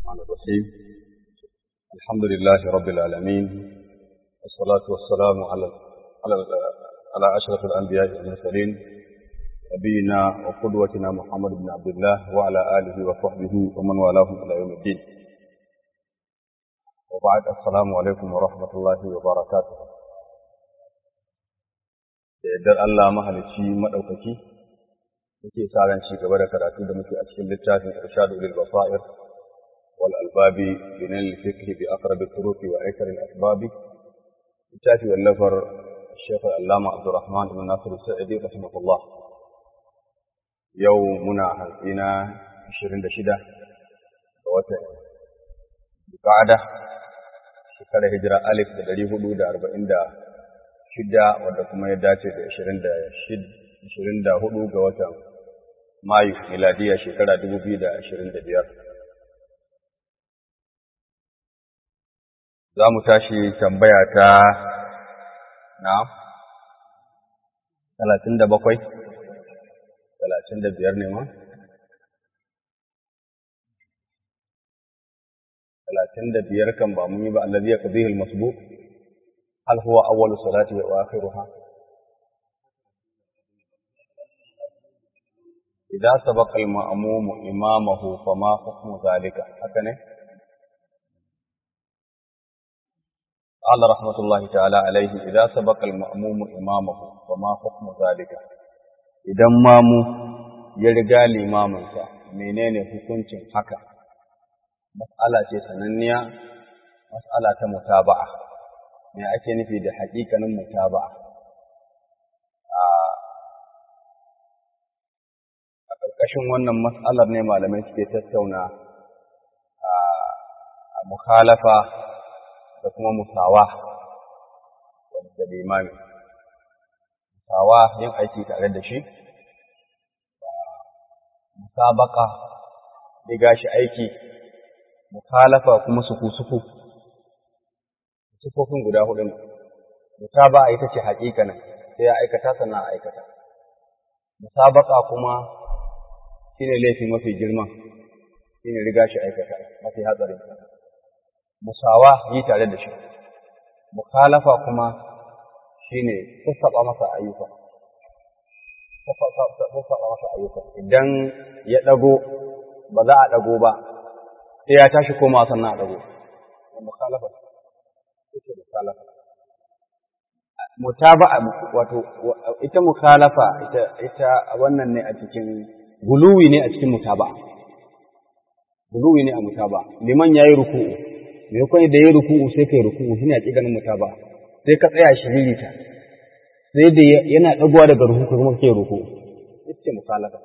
الرحمن الرحيم الحمد لله رب العالمين والصلاة والسلام على على على أشرف الأنبياء والمرسلين نبينا وقدوتنا محمد بن عبد الله وعلى آله وصحبه ومن والاه إلى يوم الدين وبعد السلام عليكم ورحمة الله وبركاته da yardar Allah mahalicci maɗaukaki muke sa ran ci gaba da karatu da muke a cikin littafin irshadu lil basair wal albabi bi nal fikri bi aqrab al turuq wa aikar al asbab littafi wallafar Sheikh Allama Abdurrahman ibn Nasir Sa'idi rahimahullah yau muna hantsina 26 ga watan Qa'ada shekarar hijira alif da 440 shida wadda kuma ya dace da ashirin da hudu ga watan Mayu miladiya shekara dubu biyu da ashirin da biyar. Za mu tashi tambaya ta na talatin da bakwai, talatin da biyar ne ma? Talatin da biyar kan ba mun yi ba allazi ya qadihil masbuq هل هو أول صلاته وآخرها إذا سبق المأموم إمامه فما حكم ذلك هكذا قال رحمة الله تعالى عليه إذا سبق المأموم إمامه فما حكم ذلك إذا مامو يرجع لإمامه menene hukuncin haka mas'ala ce sananniya mas'ala ta mutaba'a me ake nufi da haƙiƙanin mutaba'a a ƙarƙashin wannan mas'alar ne malamai suke tattauna a mukhalafa da kuma musawa da limami musawa yin aiki tare da shi musabaka riga shi aiki mukhalafa kuma suku-suku sifofin guda hudu ne mutaba ita ce haƙiƙanin sai ya aikata sannan a aikata musabaka kuma shine laifi mafi girman shine riga shi aikata mafi hatsarin musawa yi tare da shi mukhalafa kuma shine sassaba masa ayyuka sassaba masa ayyuka idan ya dago ba za a dago ba sai ya tashi koma sannan a dago mukhalafa yake mukhalafa mutaba'a wato ita mukhalafa ita ita wannan ne a cikin guluwi ne a cikin mutaba'a guluwi ne a mutaba'a liman yayi ruku'u me kai da yayi ruku'u sai kai ruku'u shine a cikin mutaba'a sai ka tsaya shi ririta sai da yana dagowa daga ruku'u kuma kai ruku'u ita mukhalafa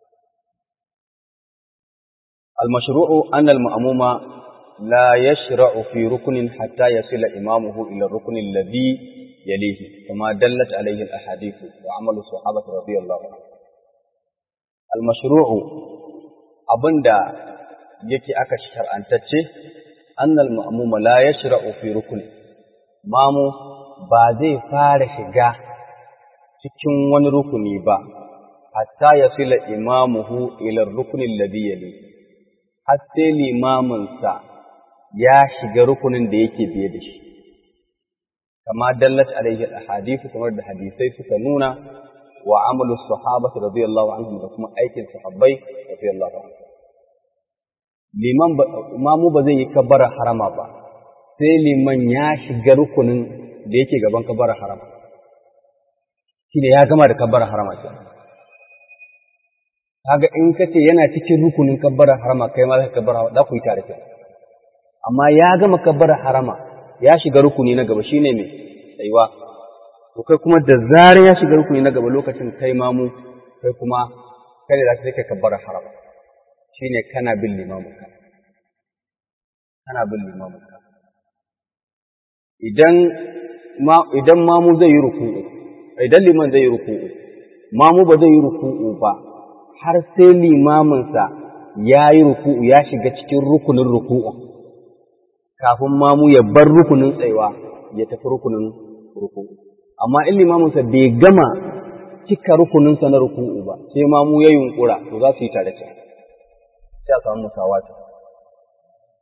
المشروع أن المأموم لا يشرع في ركن حتى يصل إمامه إلى الركن الذي يليه كما دلت عليه الأحاديث وعمل الصحابة رضي الله عنهم المشروع أبندا yake aka shar'antacce annal ma'muma la yashra'u fi rukun mamu ba zai fara shiga cikin wani rukuni ba hatta yasila imamuhu ila rukni alladhi yali har sai limaminsa ya shiga rukunin da yake biye da shi kama dallat alaihi alhadithu kamar da hadisai suka nuna wa amalu sahabati radiyallahu anhum da kuma aikin sahabbai radiyallahu anhum liman imamu ba zai yi kabbara harama ba sai liman ya shiga rukunin da yake gaban kabbara harama shine ya gama da kabbara harama kenan kaga in kace yana cikin rukunin kabbara harama kai ma zaka kabbara da ku yi tare kenan amma ya gama kabbara harama ya shiga rukuni na gaba shine me tsayuwa to kai kuma da zarar ya shiga rukuni na gaba lokacin kai mamu kai kuma kai da zaka kai kabbara harama shine kana bin limamin ka kana bin limamin ka idan ma idan mamu zai yi ruku'u idan liman zai yi ruku'u mamu ba zai yi ruku'u ba har sai limaminsa ya yi ruku'u ya shiga cikin rukunin ruku'u kafin mamu ya bar rukunin tsaiwa ya tafi rukunin ruku'u amma in limaminsa bai gama cika rukuninsa na ruku'u ba sai mamu ya yunkura to za su yi tare sai a samu musawata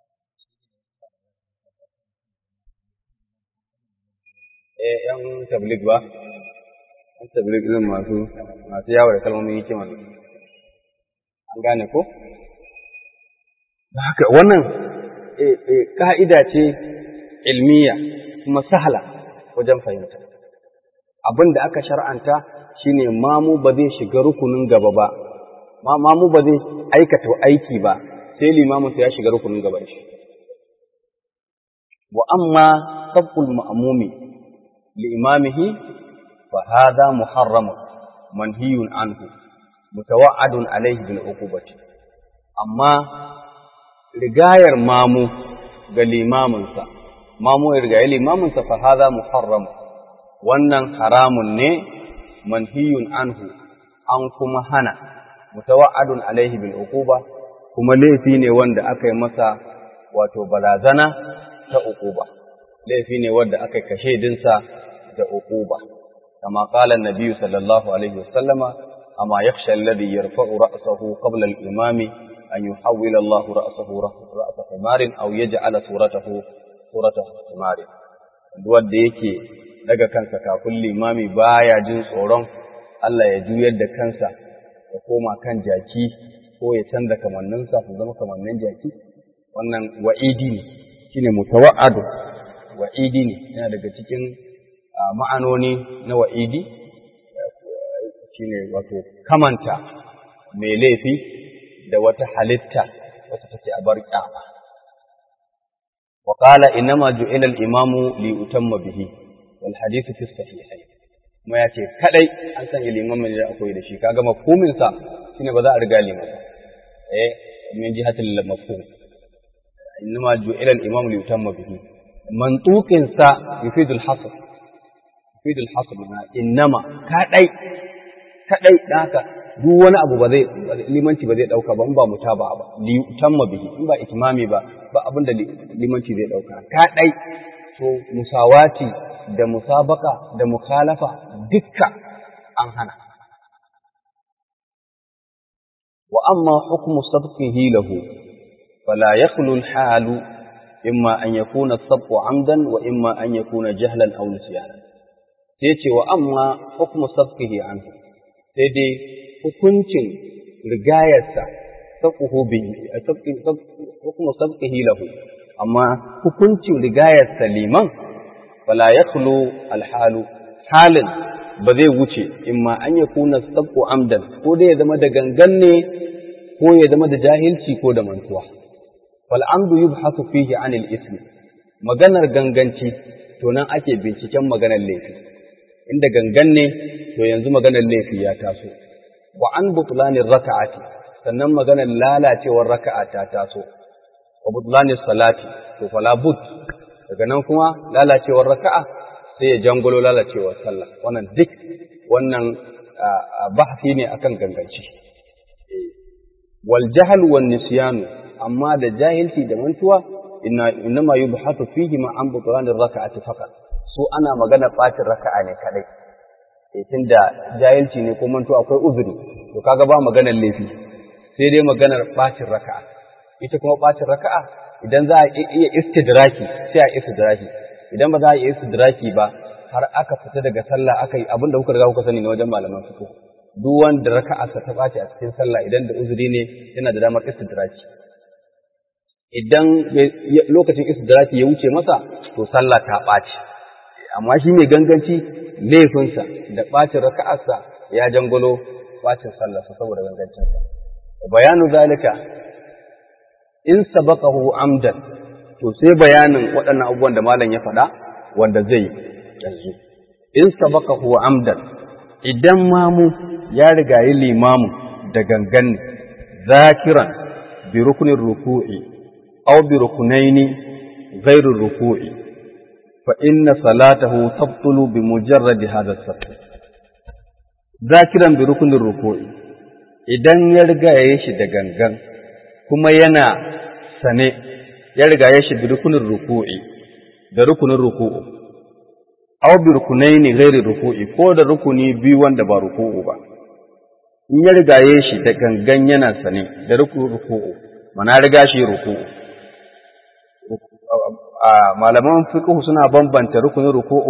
eh yan tabligh ba yan tabligh din masu masu yawo da kalmomin hikima an gane ko haka wannan ka'ida ce ilmiya kuma sahala wajen fahimta abin da aka shar'anta shine mamu ba zai shiga rukunin gaba ba mamu ba zai aikata aiki ba sai limaminsa ya shiga rukunin gaban shi wa amma sabbul ma'mumi li imamihi fa hadha muharram manhiyun anhu mutawa'adun alayhi bil uqubati amma rigayar mamu ga limaminsa mamu ya rigaye limaminsa fa hadha muharram wannan haramun ne manhiyun anhu an kuma hana mutawa'adun alaihi bil uquba kuma laifi ne wanda aka yi masa wato barazana ta uquba laifi ne wanda aka kashe dinsa da uquba kama qala an-nabi sallallahu alaihi wasallama amma yakhsha alladhi yarfa'u ra'sahu qabla al-imami an yuhawwila Allah ra'sahu ra'sa himarin aw yaj'ala suratahu suratahu himarin wanda yake daga kansa kafin limami baya jin tsoron Allah ya juyar da kansa ya koma kan jaki ko ya canza kamanninsa su zama kamannin jaki wannan wa'idi ne shine mutawa'adu wa'idi ne yana daga cikin ma'anoni na wa'idi shine wato kamanta mai laifi da wata halitta wata take a bar kyama wa qala innama ju'ila al-imamu li utamma bihi wal hadithu fi sahihayn kuma ya ce kadai an sanya limamin da akwai da shi kaga mafhumin sa shine ba za a riga liman eh min jihatil mafhum innama ju'ila al-imam li yutamma bihi mantuqin sa yufidu al-hasr yufidu al-hasr ma innama kadai kadai haka duk wani abu ba zai limanci ba zai dauka ba in ba mutaba ba li yutamma bihi in ba itmami ba ba abin da limanci zai dauka kadai to musawati da musabaka da mukhalafa dukka an hana wa amma hukmu sabqihi lahu fala yakhlu al-halu imma an yakuna as-sabqu amdan wa imma an yakuna jahlan aw nisyana sai ce wa amma hukmu sabqihi anhu sai dai hukuncin rigayarsa sabquhu bihi hukmu sabqihi lahu amma hukuncin rigayarsa liman fala yakhlu alhalu halin ba zai wuce imma an ya kuna sabqu amdan ko dai ya zama da gangan ne ko ya zama da jahilci ko da mantuwa wal amdu yubhasu fihi anil ismi maganar ganganci to nan ake binciken maganar laifi inda gangan ne to yanzu maganar laifi ya taso wa an butlanir raka'ati sannan maganar lalacewar raka'a ta taso wa butlanir salati to fala but daga nan kuma lalacewar raka'a sai ya jangulo lalacewar sallah wannan duk wannan bahasi ne akan ganganci wal jahl wan nisyanu amma da jahilci da mantuwa inna inma yubhatu fihi ma an butlanir raka'ati faqat su ana magana bacin raka'a ne kadai eh tunda jahilci ne ko mantuwa akwai uzuri to kaga ba maganar laifi sai dai maganar bacin raka'a ita kuma bacin raka'a idan za a iya istidraki sai a istidraki idan ba za a iya istidraki ba har aka fita daga sallah aka yi abinda kuka riga kuka sani na wajen malaman fiqh duk wanda raka'arsa ta ɓaci a cikin sallah idan da uzuri ne yana da damar istidraki idan lokacin istidraki ya wuce masa to sallah ta ɓaci amma shi mai ganganci laifinsa da ɓacin raka'arsa ya jangolo ɓacin sallarsa saboda gangancinsa bayanu zalika in sabaqahu amdan to sai bayanin waɗannan abubuwan da malam ya faɗa wanda zai yanzu in sabaqahu amdan idan mamu ya rigayi limamu da gangan zakiran bi rukunin ruku'i aw bi rukunaini ghairu ruku'i fa inna salatahu tabtulu bi mujarradi hadha as zakiran bi rukunin ruku'i idan ya rigaye shi da gangan kuma yana sane ya rigaye shi bi rukunin ruku'i da rukunin ruku'u aw bi rukunaini ghairi ruku'i ko da rukuni biyu wanda ba ruku'u ba in ya rigaye shi da gangan yana sane da rukunin ruku'u mana riga shi ruku'u malaman fiqh suna bambanta rukunin ruku'u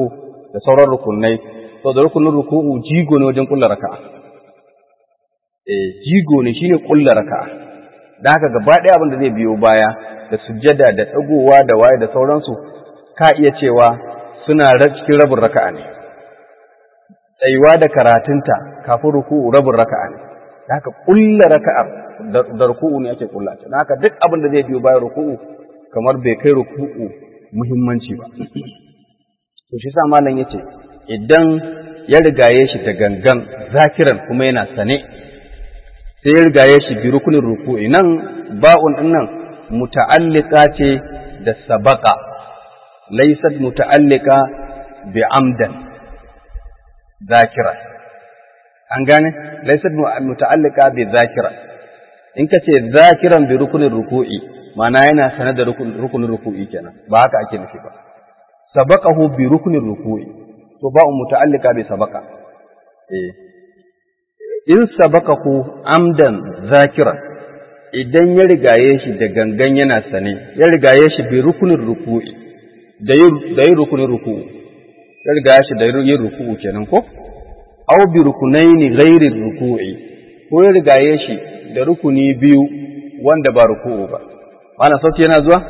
da sauran rukunai to da rukunin ruku'u jigo ne wajen kulla raka'a eh jigo ne shine kulla raka'a dan haka gaba ɗaya abin da zai biyo baya da sujjada da dagowa da waye da sauransu ka iya cewa suna cikin rabin raka'a ne tsayuwa da karatunta kafin ruku'u rabin raka'a ne dan haka kulla raka'ar da ruku'u ne ake kulla ta dan haka duk abin da zai biyo bayan ruku'u kamar bai kai ruku'u muhimmanci ba to shi sa malam yace idan ya rigaye shi da gangan zakiran kuma yana sane sai ya rigaye shi bi rukunin ruku'i nan ba'un din nan muta'alliqa ce da sabaqa laysat muta'alliqa bi amdan zakira an gane laysat muta'alliqa bi zakira in ka ce zakiran bi rukunin ruku'i ma'ana yana sane da rukunin ruku'i kenan ba haka ake nufi ba sabaqahu bi rukunin ruku'i to ba'un muta'allika bi sabaqa eh in sabaqahu amdan zakiran idan ya rigaye shi da gangan yana sane ya rigaye shi bi rukunin ruku'i da yi da yi rukunin ruku'u ya rigaye shi da yin ruku'u kenan ko aw bi rukunaini ghairi ruku'i ko ya rigaye shi da rukuni biyu wanda ba ruku'u ba mana sauki yana zuwa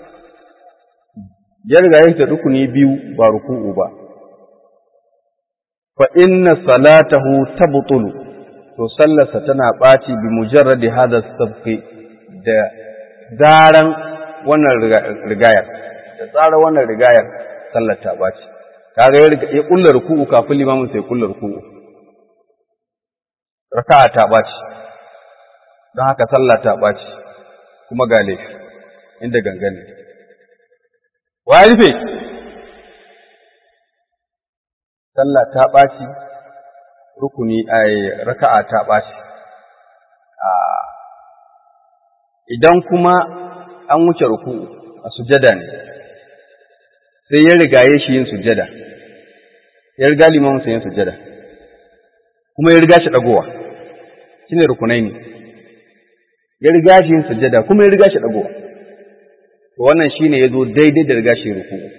ya rigaye shi da rukuni biyu ba ruku'u ba fa inna salatahu tabtulu to sallarsa tana ɓaci bi mujarradi hada sabqi da zaran wannan rigayar da tsara wannan rigayar sallar ta ɓaci kaga ya ya kullar ruku'u kafin limamin sai kullar ruku'u raka'a ta ɓaci don haka sallah ta ɓaci kuma ga laifi inda gangane wa rufe sallah ta ɓaci rukuni a raka'a ta ɓaci idan kuma an wuce ruku'u a sujada ne sai ya rigaye shi yin sujada ya riga limamin sa yin sujada kuma ya riga shi ɗagowa shine rukunai ne ya riga shi yin sujada kuma ya riga shi ɗagowa to wannan shine ya zo daidai da riga shi ruku'u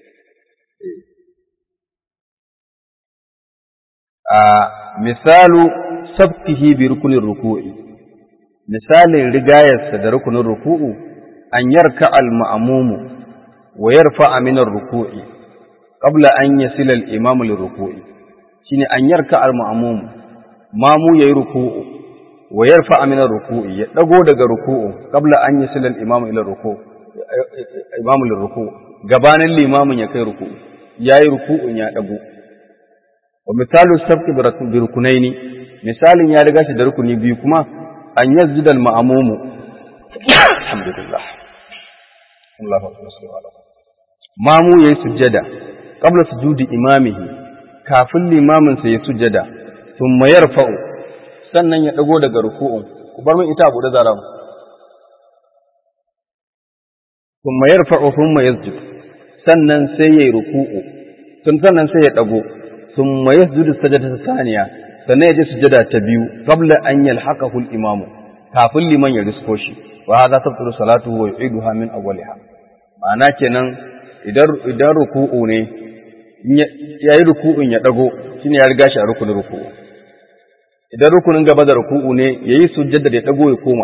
a misalu sabtihi bi rukunin ruku'i misalin rigayarsa da rukunin ruku'u an yarka al-ma'mumu wa yarfa min ar-ruku'i qabla an yasila al-imamu lir-ruku'i shine an yarka al-ma'mumu mamu yayi ruku'u wa yarfa min ar-ruku'i ya dago daga ruku'u qabla an yasila al-imamu ila ruku'u imamu lir-ruku'u gabanin limamin ya kai ruku'u yayi ruku'un ya dago wa misalu sabqi bi rukunaini misalin ya riga shi da rukuni biyu kuma an yazida al ma'mumu alhamdulillah Allahu akbar mamu yayi sujjada qabla sujudi imamihi kafin limamin sa ya sujjada thumma yarfa'u sannan ya dago daga ruku'un ku bar min ita abu da zaramu thumma yarfa'u thumma yasjud sannan sai yayi ruku'u sannan sai ya dago ثم يسجد السجدة الثانية sannan ya je sujada ta biyu qabla an yalhaqahu al-imamu kafin liman ya risko shi wa hadha tabtulu salatuhu wa yu'iduha min awwaliha ma'ana kenan idan idan ruku'u ne yayi ruku'un ya dago shine ya riga shi a rukunin ruku'u idan rukunin gaba da ruku'u ne yayi sujada da ya dago ya koma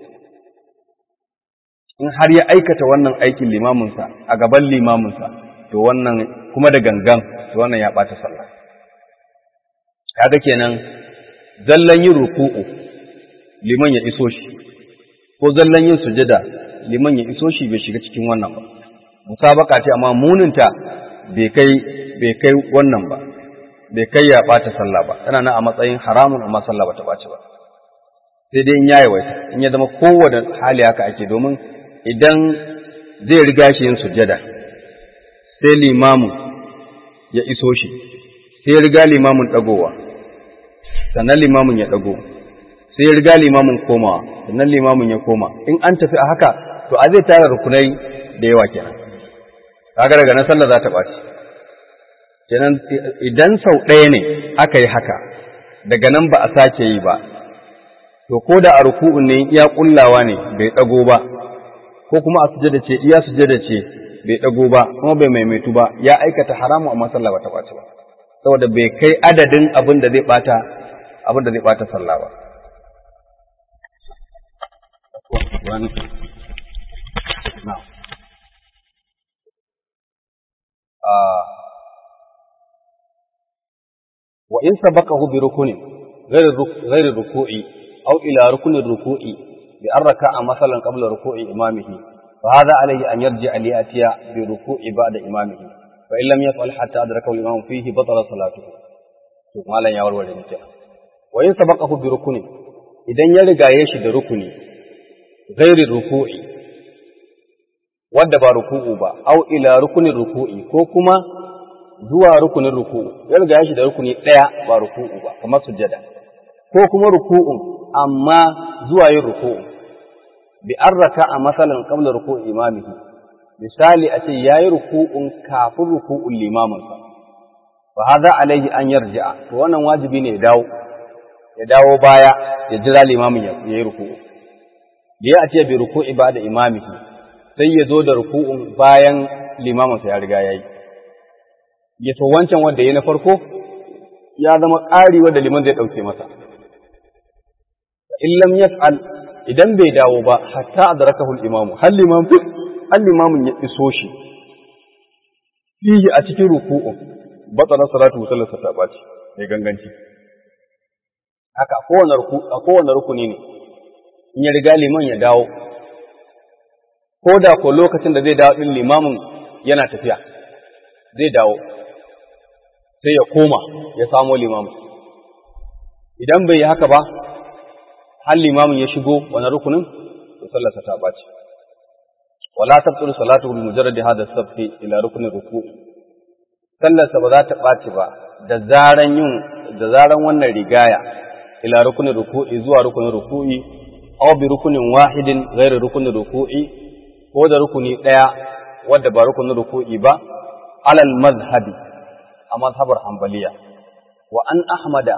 in har ya aikata wannan aikin limaminsa a gaban limaminsa to wannan kuma da gangan to wannan ya ɓata sallah kaga kenan zallan yin ruku'u liman ya iso shi ko zallan yin sujada liman ya iso shi bai shiga cikin wannan ba musabaka ce amma muninta bai kai bai kai wannan ba bai kai ya ɓata sallah ba tana nan a matsayin haramun amma sallah ba ta ɓaci ba sai dai in ya yawaita in ya zama kowane hali haka ake domin idan zai riga shi yin sujada sai limamin ya iso shi sai ya riga limamin ɗagowa sannan limamin ya ɗago sai ya riga limamin komawa sannan limamin ya koma in an tafi a haka to a zai tara rukunai da yawa kenan kaga daga nan sallah za ta ɓaci kenan idan sau ɗaya ne aka yi haka daga nan ba a sake yi ba to ko da a ruku'un ne iya kullawa ne bai ɗago ba ko kuma a sujada ce iya sujada ce bai dago ba kuma bai maimaitu ba ya aikata haramu amma sallah ba ta ɓaci ba saboda bai kai adadin abin da zai ɓata abin da zai ɓata sallah ba وإن سبقه بركن غير غير الركوع أو إلى ركن الركوع بأن ركع مثلا قبل ركوع إمامه فهذا عليه أن يرجع ليأتي بركوع بعد إمامه فإن لم يفعل حتى أدركه الإمام فيه بطل صلاته ما لن يورور المتاع وإن سبقه بركن إذن يرجع يشد ركني غير الركوع wadda ba ruku'u ba au ila rukunin ruku'i ko kuma zuwa rukunin ruku'u ya riga ya shi da rukuni ɗaya ba ruku'u ba kamar sujjada ko kuma ruku'un amma zuwa yin ruku'u bi an raka a masalan qabla ruku'u imamihi misali a ce yayi ruku'un kafin ruku'un limaminsa fa hadha alaihi an yarji'a to wannan wajibi ne ya dawo ya dawo baya ya jira limamin ya yi ruku'u da ya ce bi ruku'i ba da imamihi sai ya zo da ruku'un bayan limaminsa ya riga ya yi ya so wancan wanda ya na farko ya zama ƙari wanda liman zai ɗauke masa. In lam yaf'al idan bai dawo ba hatta adrakahu al-imamu hal limam hal limamin ya iso shi fihi a cikin ruku'un batala salatu sallarsa ta baci mai ganganci haka a kowane ruku a kowane rukuni ne in ya riga liman ya dawo ko da ko lokacin da zai dawo din limamin yana tafiya zai dawo sai ya koma ya samo limamin idan bai yi haka ba har limamin ya shigo wani rukunin to sallarsa ta ɓaci wala tabtulu salatu bi mujarrad hada safi ila rukunin ruku'i sallarsa ba za ta ɓaci ba da zaran yin da zaran wannan rigaya ila rukunin ruku'i zuwa rukunin ruku'i aw bi rukunin wahidin ghairu rukunin ruku'i ko da rukuni ɗaya wadda ba rukunin ruku'i ba alal mazhabi a mazhabar hanbaliya wa an ahmada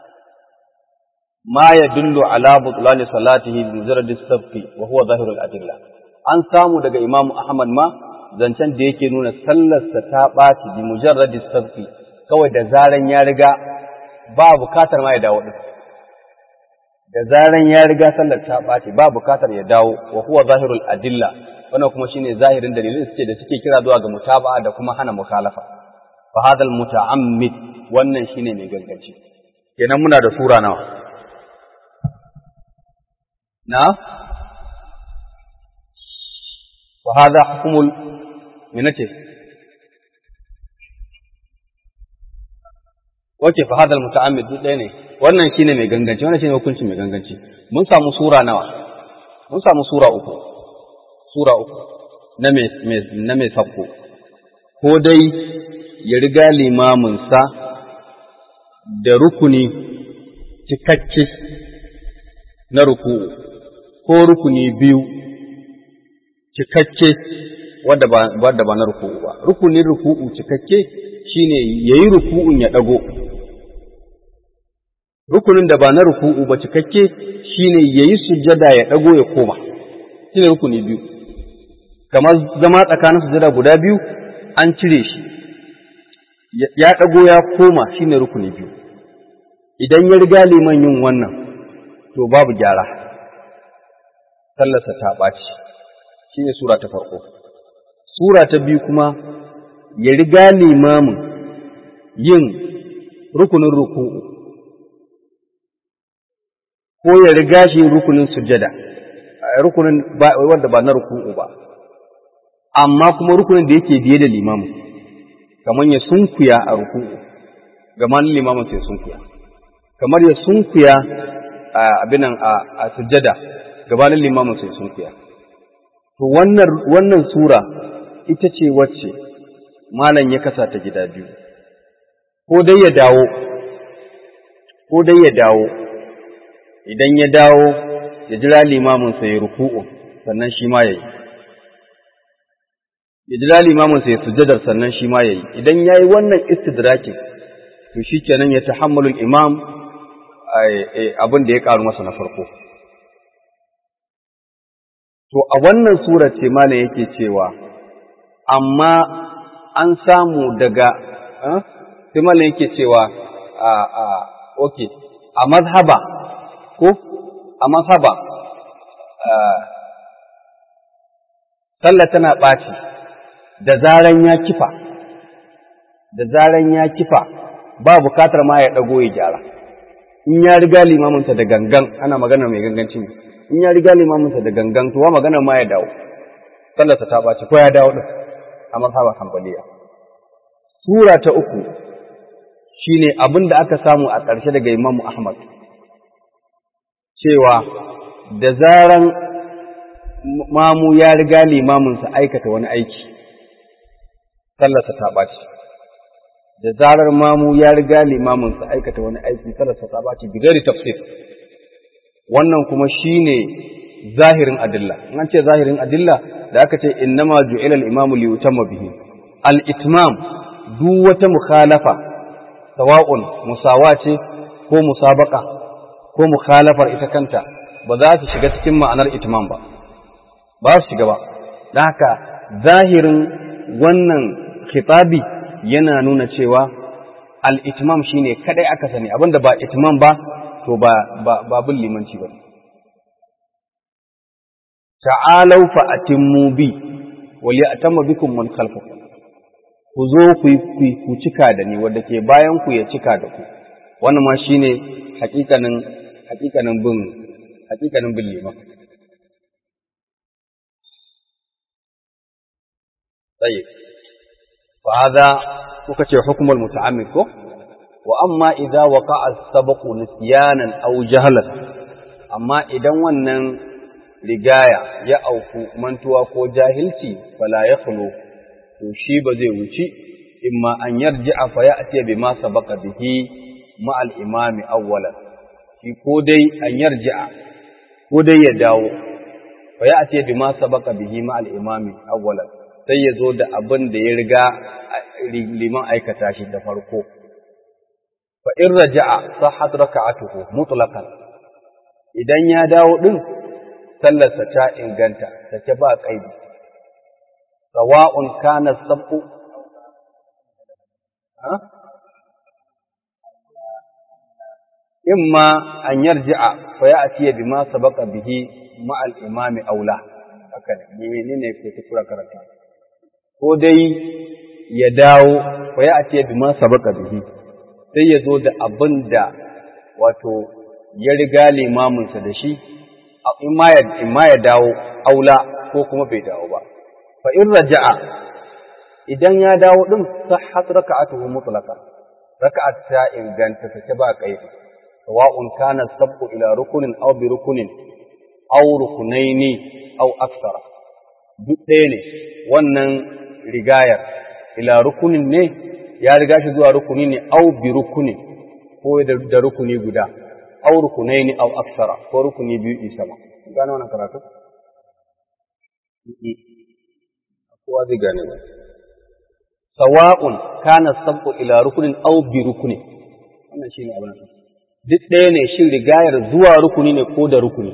ma yadullu ala butlan salatihi bi mujarrad as-sabqi wa huwa zahirul adilla an samu daga imamu ahmad ma zancen da yake nuna sallarsa ta ɓaci bi mujarrad as-sabqi kawai da zaran ya riga ba bukatar ma ya dawo din da zaran ya riga sallar ta ɓaci ba bukatar ya dawo wa huwa zahirul adilla wannan kuma shine zahirin dalilin suke da suke kira zuwa ga mutaba'a da kuma hana mukhalafa fa hadal muta'ammid wannan shine mai ganganci kenan muna da sura nawa na wa hadha hukmul minace wace fa hadal muta'ammid duk ɗaya ne wannan shine mai ganganci wannan shine hukuncin mai ganganci mun samu sura nawa mun samu sura uku sura uku na mai na mai sabko ko dai ya riga limaminsa da rukuni cikakke na ruku'u ko rukuni biyu cikakke wadda ba wadda ba na ruku'u ba rukunin ruku'u cikakke shine yayi ruku'un ya dago rukunin da ba na ruku'u ba cikakke shine yayi sujjada ya dago ya koma shine rukuni biyu kamar zama tsakanin sujjada guda biyu an cire shi ya ɗago ya koma shine rukuni biyu idan ya riga liman yin wannan to babu gyara sallarsa ta ɓaci shine sura ta farko sura ta biyu kuma ya riga limamin yin rukunin ruku'u ko ya riga shi yin rukunin sujjada rukunin wanda ba na ruku'u ba amma kuma rukunin da yake biye da limamin kamar ya sunkuya a ruku'u gaman limamin sai sunkuya kamar ya sunkuya a abinan a sujjada gabanin limamin sai sunkuya to wannan wannan sura ita ce wacce malam ya kasa ta gida biyu ko dai ya dawo ko dai ya dawo idan ya dawo ya jira limamin sai ya ruku'u sannan shi ma yayi ya jira limamin sai sujjadar sannan shi ma yayi idan yayi wannan istidrakin to shikenan ya tahammalu imam abin da ya karu masa na farko to a wannan sura ce malam yake cewa amma an samu daga sai malam yake cewa a a okay a mazhaba ko a mazhaba sallah tana ɓaci da zaran ya kifa da zaran ya kifa ba bukatar ma ya ɗago ya gyara in ya riga limaminsa da gangan ana magana mai ganganci ne in ya riga limaminsa da gangan to wa magana ma ya dawo sallarsa ta ɓaci ko ya dawo ɗin a mazhabar hanbaliya sura ta uku shine abin da aka samu a ƙarshe daga imamu ahmad cewa da zaran mamu ya riga limaminsa aikata wani aiki sallarsa ta ɓaci da zarar mamu ya riga limaminsa aikata wani aiki sallarsa ta ɓaci bigari tafsir wannan kuma shine zahirin adilla in an ce zahirin adilla da aka ce innama ju'ila al-imamu li yutamma bihi al-itmam duk wata mukhalafa sawa'un musawa ce ko musabaka ko mukhalafar ita kanta ba za su shiga cikin ma'anar itmam ba ba su shiga ba don haka zahirin wannan khitabi yana nuna cewa al-itmam shine kadai aka sani abinda ba itmam ba to ba ba bin limanci ba ta'alau fa atimmu bi wal ya'tamma bikum man khalfakum ku zo ku ku cika da ni wanda ke bayan ku ya cika da ku wannan ma shine hakikanin hakikanin bin hakikanin bin liman طيب فهذا وكتي حكم المتعمد كو وأما إذا وقع السبق نسيانا أو جهلا أما إذا ونن rigaya ya auku mantuwa ko jahilci fala ya khulu to shi ba zai wuci imma an yarji'a fa ya'ti bima sabaqa bihi ma al imami awwalan shi ko dai an yarji'a ko dai ya dawo fa ya'ti bima sabaqa bihi ma al imami awwalan sai ya zo da abin da ya riga liman aikata shi da farko fa in raja'a sahhat raka'atuhu mutlaqan idan ya dawo din sallarsa ta inganta take ba kaidi sawa'un kana sabu ha imma an yarji'a fa ya'ti bima sabaqa bihi ma al-imami aula haka ne menene ke tukura karanta ko dai ya dawo fa ya'ti bima sabaqa bihi sai ya zo da abin da wato ya riga limaminsa da shi in ma ya dawo aula ko kuma bai dawo ba fa in raja'a idan ya dawo din sahhat raka'atuhu mutlaqa raka'at ta inganta take ba kaifi sawa'un kana sabqu ila rukunin aw bi rukunin aw rukunaini aw aksara duk ɗaya ne wannan rigayar ila rukunin ne ya riga shi zuwa rukuni ne aw bi rukunin ko da rukuni guda aw rukunaini aw aksara ko rukuni biyu isama gane wannan karatu kowa zai gane ba sawa'un kana sabqu ila rukunin aw bi rukunin wannan shine abin nan duk ɗaya ne shin rigayar zuwa rukuni ne ko da rukuni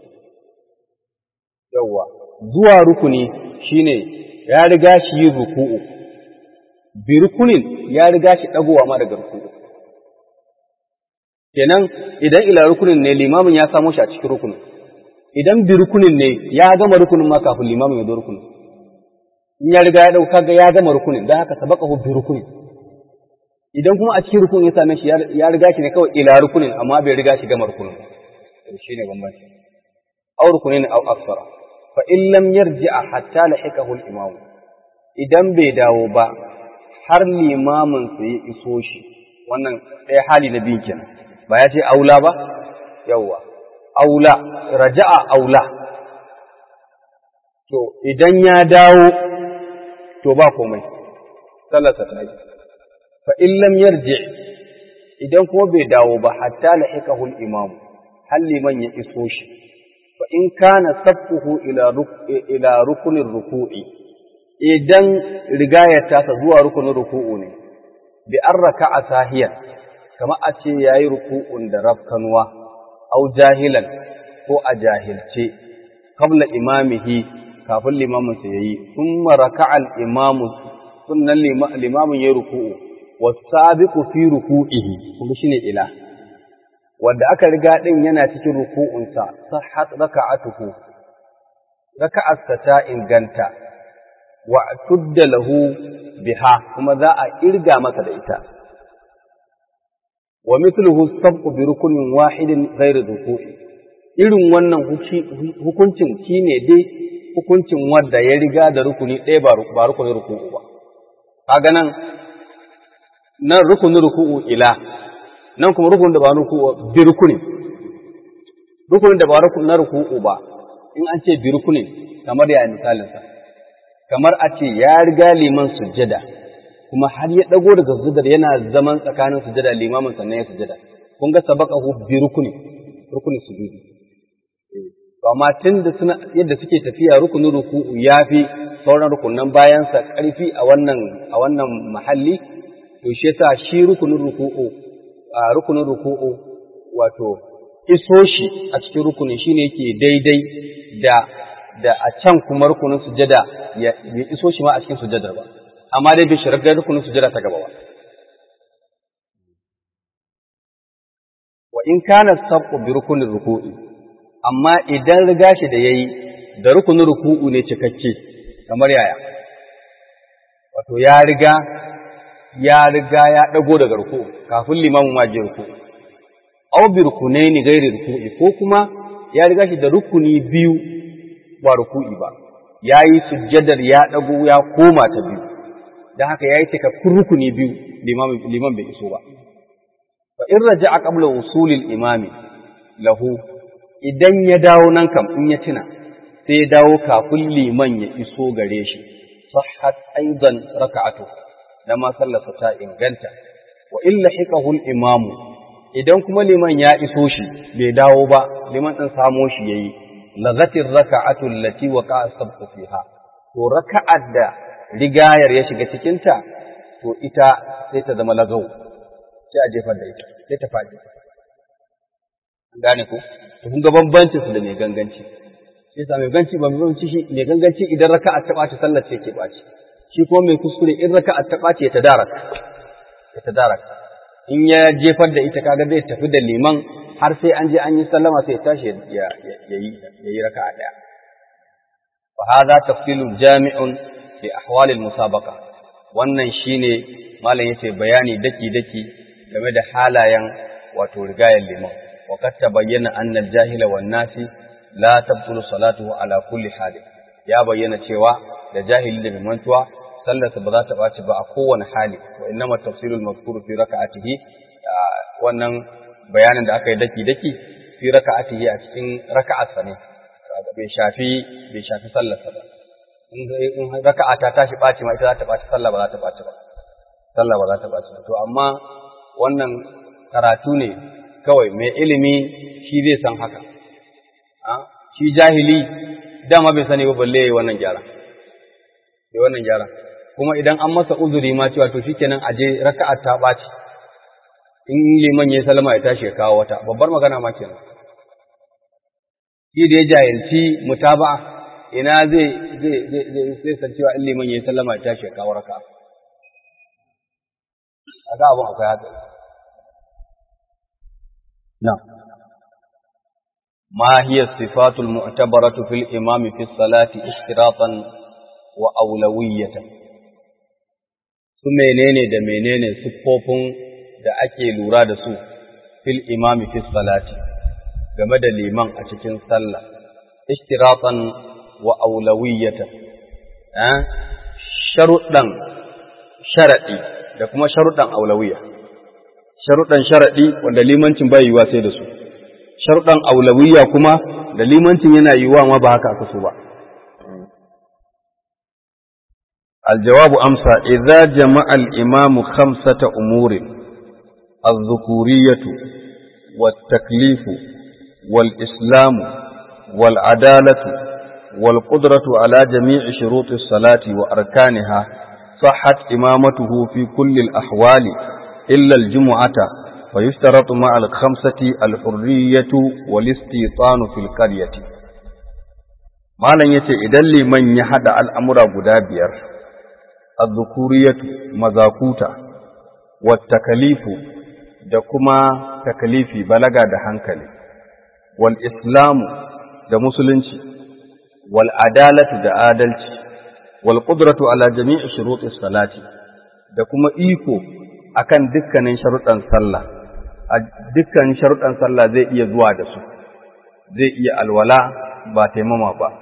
yawwa zuwa rukuni shine ya riga shi yin ruku'u bi rukunin ya riga shi dagowa ma daga ruku'u kenan idan ila rukunin ne limamin ya samo shi a cikin rukunin idan bi rukunin ne ya gama rukunin ma kafin limamin ya zo rukunin in ya riga ya dauka ga ya gama rukunin dan haka sabaqahu bi rukunin idan kuma a cikin rukunin ya same shi ya riga shi ne kawai ila rukunin amma bai riga shi gama rukunin shine bambanci aw rukunin aw aksara fa in lam yarji'a hatta lahiqahu al-imam idan bai dawo ba har limamin sa ya iso shi wannan ɗaya hali na biyu kenan ba ya ce aula ba yawwa aula raja'a aula to idan ya dawo to ba komai sallarsa ta yi fa in lam yarji idan kuma bai dawo ba hatta lahiqahu al-imam hal liman ya iso shi fa in kana sabquhu ila ila rukunin ruku'i idan rigayar tasa zuwa rukunin ruku'u ne bi an raka'a sahiyan kamar a ce yayi ruku'un da rafkanuwa au jahilan ko a jahilce qabla imamihi kafin limamin sa yayi thumma raka'a al-imamu sunnan limamin ya ruku'u wasabiqu fi ruku'ihi kuma shine ila wanda aka riga din yana cikin ruku'unsa sahhat raka'atuhu raka'arsa ta inganta wa tudda lahu biha kuma za a irga masa da ita wa mithluhu sabqu bi rukunin wahidin ghairi ruku'i irin wannan hukuncin shine dai hukuncin wanda ya riga da rukuni ɗaya ba rukunin ruku'u ba kaga nan nan rukunin ruku'u ila nan kuma rukunin da ba ruku'u bi rukunin rukunin da ba rukunin ruku'u ba in an ce bi rukunin kamar ya misalin sa kamar a ce ya riga liman sujjada kuma har ya dago daga sujjadar yana zaman tsakanin sujjada limamin sannan ya sujjada kun ga sabaqahu bi rukunin rukunin sujudi to amma tun da suna yadda suke tafiya rukunin ruku'u yafi sauran rukunan bayansa ƙarfi a wannan a wannan mahalli to shi yasa shi rukunin ruku'u a rukunin ruku'u wato iso shi a cikin rukunin shine yake daidai da da a can kuma rukunin sujada ya iso shi ma a cikin sujadar ba amma dai bai shirar da rukunin sujada ta gaba ba wa in kana sabqu bi rukunin ruku'i amma idan riga shi da yayi da rukunin ruku'u ne cikakke kamar yaya wato ya riga ya riga ya dago daga ruku'u kafin limamin ma je ruku'u aw bi rukunaini ghairi ruku'i ko kuma ya riga shi da rukuni biyu ba ruku'i ba yayi sujjadar ya dago ya koma ta biyu dan haka yayi cikakkun rukuni biyu liman liman bai iso ba fa in raja'a qabla usulil imami lahu idan ya dawo nan kam in ya tuna sai ya dawo kafin liman ya iso gare shi sahhat aidan raka'atu da ma sallarsa ta inganta wa illa hiqahu imamu idan kuma liman ya iso shi bai dawo ba liman din samo shi yayi lagatir raka'atu allati waqa'a sabqu fiha to raka'ar da rigayar ya shiga cikin ta to ita sai ta zama lagau sai a jefar da ita sai ta faɗi gane ko to kun ga bambancin su da mai ganganci sai sa mai ganci ba mai shi mai ganganci idan raka'a ta ɓaci sallar ce ke ɓaci shi kuma mai kuskure in raka'a ta ɓaci ya tadaraka ya tadaraka in ya jefar da ita kaga zai tafi da liman har sai an je an yi sallama sai ya tashi ya yi ya yi raka'a daya fa hadha tafsilun jami'un fi ahwalil musabaqa wannan shine malam yace bayani daki daki game da halayen wato rigayen liman wa qad tabayyana anna al-jahila wan nasi la tabtulu salatuhu ala kulli hal ya bayyana cewa da jahili da mai mantuwa sallarsa ba za ta ɓaci ba a kowane hali wa innama tafsirul mazkuru fi raka'atihi wannan bayanin da aka yi daki daki fi raka'atihi a cikin raka'atsa ne bai shafi bai shafi sallarsa ba in raka'a ta tashi ɓaci ma ita za ta ɓaci sallah ba za ta ɓaci ba sallah ba za ta ɓaci to amma wannan karatu ne kawai mai ilimi shi zai san haka shi jahili dama bai sani ba balle yayi wannan gyara yayi wannan gyara kuma idan an masa uzuri ma cewa to shikenan aje raka'a ta ɓaci in liman ya salama ya tashi ya kawo wata babbar magana ma kenan shi da ya jahilci mutaba'a ina zai zai zai zai san cewa in liman ya sallama ya tashi ya kawo raka'a aka abun akwai haka na ما هي الصفات المعتبرة في الإمام في الصلاة اشتراطا وأولوية su menene da menene siffofin da ake lura da su fil imami fi salati game da liman a cikin sallah ishtiratan wa aulawiyatan eh sharuɗan sharaɗi da kuma sharuɗan aulawiya sharuɗan sharaɗi wanda limancin bai yiwa sai da su sharuɗan aulawiya kuma da limancin yana yiwa ma ba haka aka so ba الجواب أمسى إذا جمع الإمام خمسة أمور الذكورية والتكليف والإسلام والعدالة والقدرة على جميع شروط الصلاة وأركانها صحت إمامته في كل الأحوال إلا الجمعة فيشترط مع الخمسة الحرية والاستيطان في القرية malam yace idan liman ya hada al'amura guda biyar az-zukuriyatu mazakuta wat takalifu da kuma takalifi balaga da hankali wal islamu da musulunci wal adalatu da adalci wal qudratu ala jami'i shurutis salati da kuma iko akan dukkanin sharuɗan sallah a dukkanin sharuɗan sallah zai iya zuwa da su zai iya alwala ba taimama ba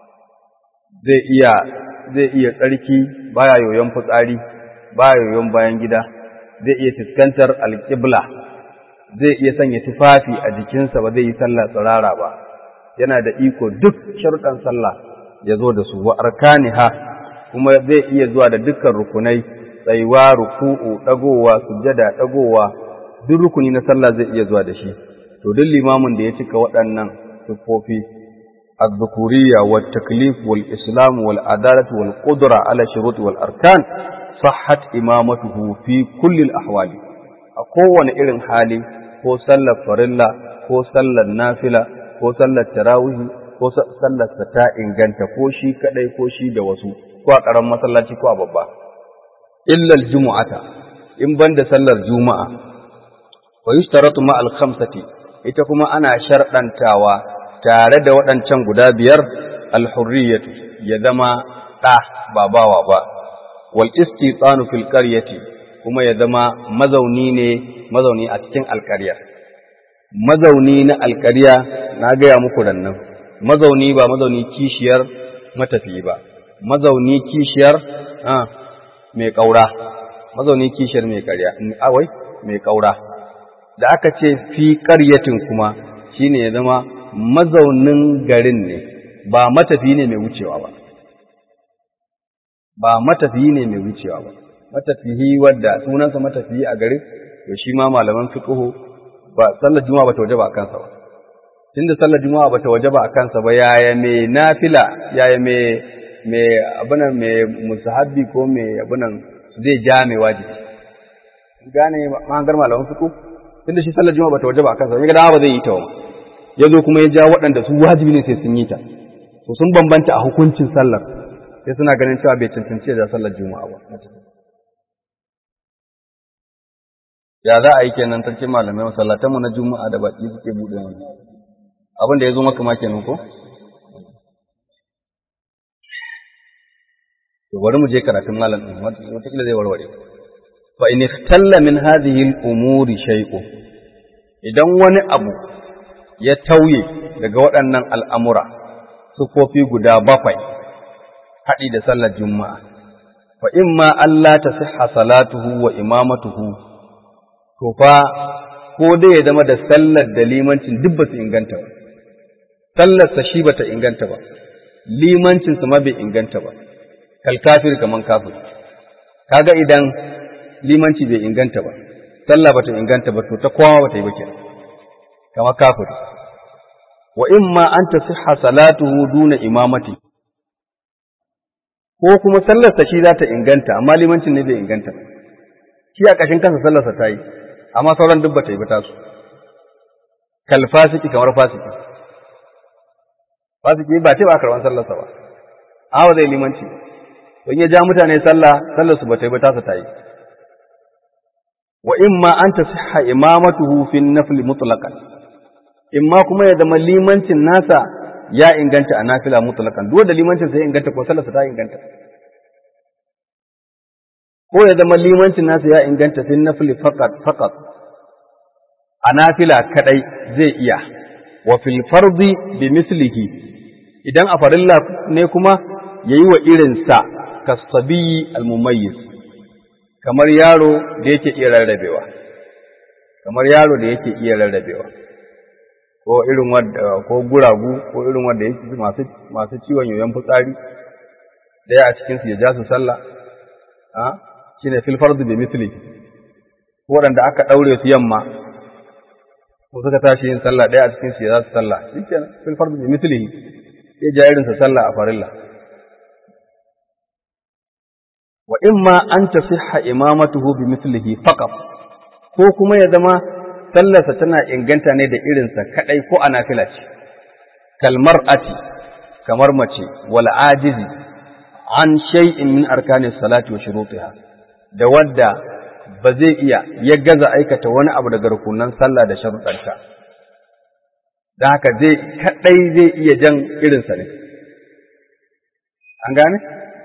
zai iya zai iya tsarki baya yoyon fitsari baya yoyon bayan gida zai iya fuskantar alƙibla zai iya sanya tufafi a jikinsa ba zai yi sallah tsirara ba yana da iko duk sharuɗan sallah ya zo da su wa arkaniha kuma zai iya zuwa da dukkan rukunai tsayuwa ruku'u dagowa sujjada dagowa duk rukuni na sallah zai iya zuwa da shi to duk limamin da ya cika waɗannan siffofi الذكورية والتكليف والإسلام والعدالة والقدرة على الشروط والأركان صحت إمامته في كل الأحوال أقوى إلن حالي هو صلى فرلا هو صلى النافلة هو صلى التراويح ko sallar sa ta inganta ko shi kadai ko shi da wasu ko a karan masallaci ko a babba illa aljum'ata in banda sallar juma'a wa yushtaratu ma al-khamsati ita kuma ana sharɗantawa tare da waɗancan guda biyar alhurriyatu ya zama ɗa ba bawa ba wal istitsanu fil qaryati kuma ya zama mazauni ne mazauni a cikin alƙarya mazauni na alƙarya na gaya muku nan mazauni ba mazauni kishiyar matafi ba mazauni kishiyar ah mai ƙaura mazauni kishiyar mai ƙarya awai mai ƙaura da aka ce fi ƙaryatin kuma shine ya zama mazaunin garin ne ba matafi ne mai wucewa ba ba matafi ne mai wucewa ba matafihi wadda sunansa matafihi a garin to shi ma malaman fiqhu ba sallar juma'a bata wajaba a kansa ba tunda sallar juma'a bata wajaba a kansa ba yaya me nafila yaya me me abunan me musahabbi ko me abunan zai ja mai wajibi gane mahangar malaman fiqhu tunda shi sallar juma'a bata wajaba a kansa ba ga ba zai yi ta ba ya zo kuma ya ja waɗanda su wajibi ne sai sun yi ta to sun bambanta a hukuncin sallar sai suna ganin cewa bai cancanci da sallar juma'a ba ya za a yi kenan sarkin malamai masallatan mu na juma'a da baki suke buɗe wani abin da ya zo maka ma kenan ko to bari mu je karatun malam din wataƙila zai warware fa in ikhtalla min hadhihi al-umuri shay'un idan wani abu ya tauye daga waɗannan al'amura, sufofi guda bakwai, haɗi da sallar Juma'a, fa in ma Allah ta siha salatuhu wa imamatuhu, to fa ko dai ya zama da sallar da limancin duk ba su inganta ba, sallarsa shi ba ta inganta ba, limancinsa ma bai inganta ba, kalkafir kaman kafir. Kaga idan limanci bai inganta ba, sallah ba ta inganta ba, to ta kowa ba ta yi ba kenan. kama kafir wa imma an tasihha salatuhu duna imamati ko kuma sallarsa shi za ta inganta amma limancin ne bai inganta shi a kashin kansa sallarsa ta yi amma sauran duk bata yi ba tasu kal fasiki kamar fasiki fasiki ba ce ba karban sallarsa ba amma zai limanci don ya ja mutane sallah sallarsu bata yi ba tasa ta yi wa imma an tasihha imamatuhu fi nafli mutlaqan imma kuma ya zama limancin nasa ya inganta a nafila mutlaqan duk da limancin sai inganta ko sallarsa ta inganta ko ya zama limancin nasa ya inganta fi nafli faqat faqat a nafila kadai zai iya wa fil fardi bi mislihi idan a farilla ne kuma yayi wa irinsa kasabi al mumayyiz kamar yaro da yake iya rarrabewa kamar yaro da yake iya rarrabewa ko irin wanda ko guragu ko irin wanda yake masu masu ciwon yoyon fitsari daya a cikin su ya ja su sallah a shine fil fardu bi misli waɗanda aka daure su yamma ko suka tashi yin sallah daya a cikin su ya za su sallah shikenan fil fardu bi misli ya ja irin sa sallah a farilla wa imma an tasihha imamatuhu bi mislihi faqat ko kuma ya zama sallarsa tana inganta ne da irinsa kadai ko a nafila ce kalmar ati kamar mace wal ajizi an shay'in min arkani salati wa shurutiha da wadda ba zai iya ya gaza aikata wani abu daga rukunan sallah da sharuɗanta da haka zai kadai zai iya jan irinsa ne an gane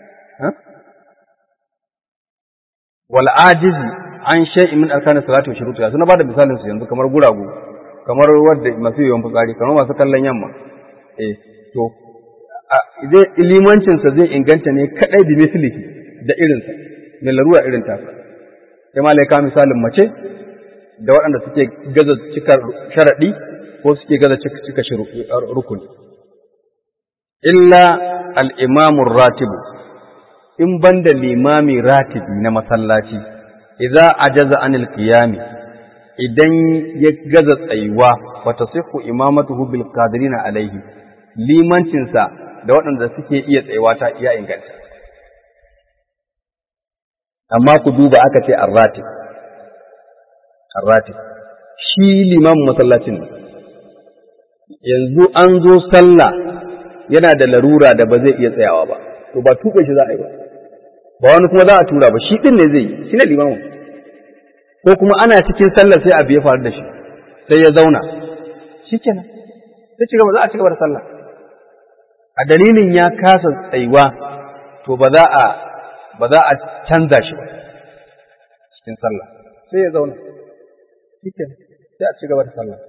wal ajizi an shay'in min arkani salati wa shurutiha suna bada misalin su yanzu kamar guragu kamar wadda masu yawan fitsari kamar masu kallon yamma eh to zai limancinsa zai inganta ne kadai da mislihi da irinsa mai larura irin tasa sai ma laika misalin mace da waɗanda suke gaza cika sharaɗi ko suke gaza cika rukuni illa al'imamun ratibu in banda limami ratibi na masallaci idza ajaza anil qiyami idan ya gaza tsayuwa wa tasihhu imamatuhu bil qadirina alaihi limancinsa da waɗanda suke iya tsayuwa ta iya inganta amma ku duba aka ce arratib arratib shi limamin masallacin yanzu an zo sallah yana da larura da ba zai iya tsayawa ba to ba tuɓe shi za a yi ba ba wani kuma za a tura ba shi ɗin ne zai yi shi ne limamin ko kuma ana cikin sallah sai abu ya faru da shi sai ya zauna shi kenan sai ci gaba za a ci gaba da sallah a dalilin ya kasa tsayuwa to ba za a ba za a canza shi ba cikin sallah sai ya zauna cikin sai a ci gaba da sallah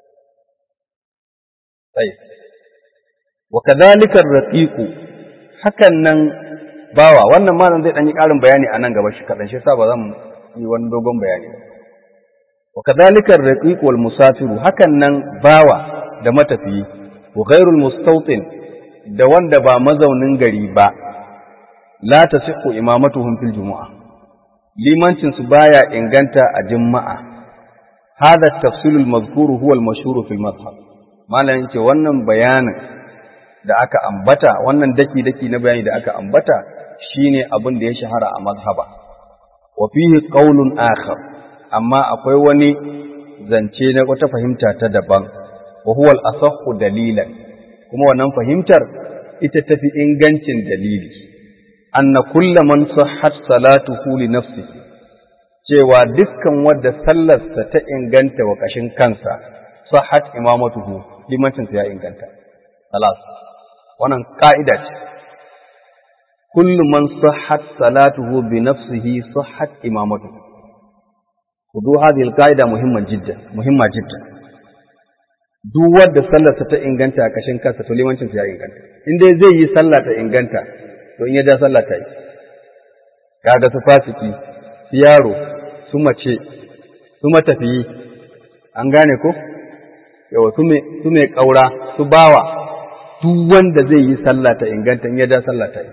sai wa kadhalika ar-raqiqu hakan nan bawa wannan malam zai dan yi karin bayani a nan gaba shi kadan shi yasa ba zan yi wani dogon bayani ba wa kadhalika ar-raqiqu wal musafiru hakan nan bawa da matafiyi wa ghairul mustawtin da wanda ba mazaunin gari ba la tasihhu imamatuhum fil jumu'a limancin su baya inganta a juma'a hada tafsil al mazkur huwa al mashhur fil madhhab malan yake wannan bayanin da aka ambata wannan daki daki na bayani da aka ambata shine abin da ya shahara a mazhaba wa fihi qawlun akhar amma akwai wani zance na wata fahimta ta daban wa huwa al asahhu dalilan kuma wannan fahimtar ita tafi ingancin dalili anna kulla man sahhat salatuhu li nafsihi cewa dukkan wanda sallarsa ta inganta wa kashin kansa sahhat imamatuhu limancin ya inganta salas wannan ka'ida ce kullu man sahhat salatuhu bi nafsihi sahhat imamatuhu kudu hadhihi al-qa'ida muhimman jiddan muhimma jiddan duk wanda sallarsa ta inganta a kashin kansa to limancin ya inganta in dai zai yi sallah ta inganta to in ya ja sallah ta yi kaga su fasiki su yaro su mace su matafiyi an gane ko yawa su me su me kaura su bawa duk wanda zai yi sallah ta inganta in ya ja sallah ta yi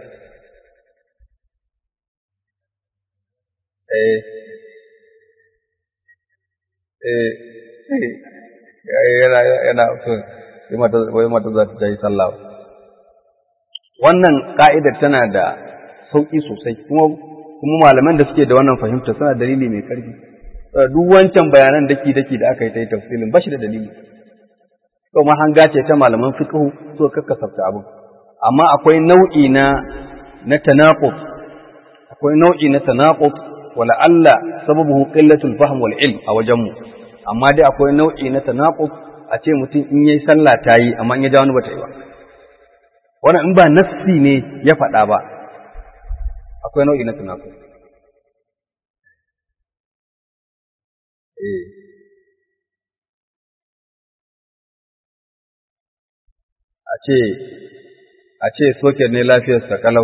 eh eh yana yana so wai mata za ta yi sallah wannan ka'idar tana da sauƙi sosai kuma kuma malaman da suke da wannan fahimta suna dalili mai ƙarfi duk wancan bayanan daki daki da aka yi ta yi tafsilin ba shi da dalili to mahanga ce ta malaman fiqh so kakkasafta abin amma akwai nau'i na na tanaqub akwai nau'i na tanaqub wala alla sababuhu qillatul fahm wal ilm a wajenmu amma dai akwai nau'i na tanaqub a ce mutum in yayi sallah ta yi amma in ya ja wani bata yi ba wannan in ba nassi ne ya faɗa ba akwai nau'i na tanaqub eh a ce a ce soket ne lafiyarsa kalau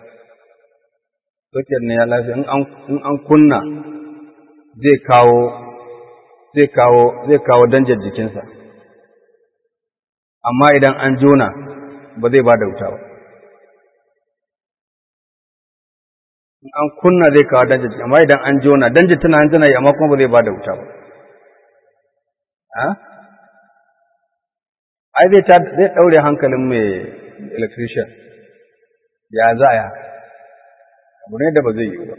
soket ne ya lafiya in an kunna zai kawo zai kawo zai kawo danjar jikinsa amma idan an jona ba zai ba da wuta ba in an kunna zai kawo danjar jikinsa amma idan an jona danjar tana tana yi amma kuma ba zai ba da wuta ba ai zai ta zai daure hankalin mai electrician ya za a yi haka abu ne da ba zai yi ba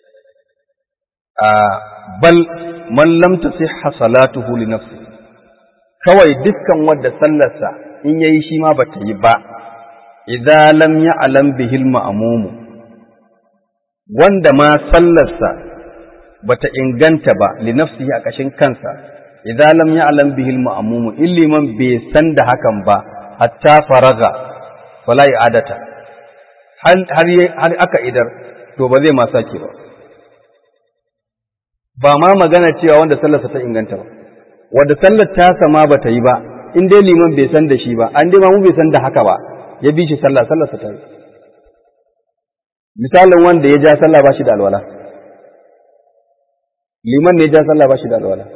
bal man lam tasihha salatuhu li nafsi kawai dukkan wadda sallarsa in yayi shi ma bata yi ba idza lam ya'lam bihil ma'mumu wanda ma sallarsa bata inganta ba li nafsihi a kashin kansa idza lam ya'lam bihil ma'mumu illiman bai san da hakan ba hatta faraga fala i'adata har har aka idar to ba zai ma sake ba ba ma magana cewa wanda sallarsa ta inganta ba wanda sallar ta sama ba ta yi ba in dai liman bai san da shi ba an dai ma mu bai san da haka ba ya bi shi sallah sallarsa ta yi misalin wanda ya ja sallah ba shi da alwala liman ne ya ja sallah ba shi da alwala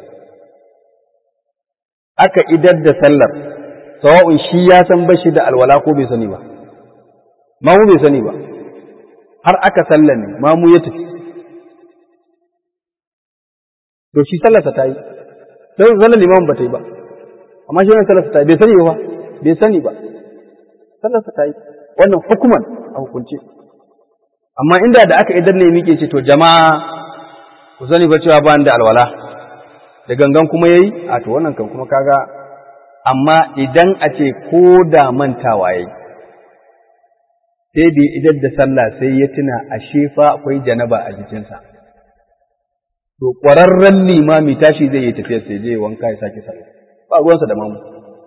aka idar da sallar sawa'un shi ya san ba shi da alwala ko bai sani ba ma mu bai sani ba har aka sallame ma mu ya tafi to shi sallarsa ta yi sai sallar liman ba ta yi ba amma shi wannan sallarsa ta yi bai sani ba bai sani ba sallarsa ta yi wannan hukuman a hukunce amma inda da aka idan ne muke ce to jama'a ku sani ba cewa ba da alwala da gangan kuma yayi a to wannan kan kuma kaga amma idan a ce ko da mantawa yayi sai da idan da sallah sai ya tuna ashe fa akwai janaba a jikinsa to ƙwararren limami tashi zai yi tafiyar sai zai wanka ya sake sallah ba ruwansa da mamu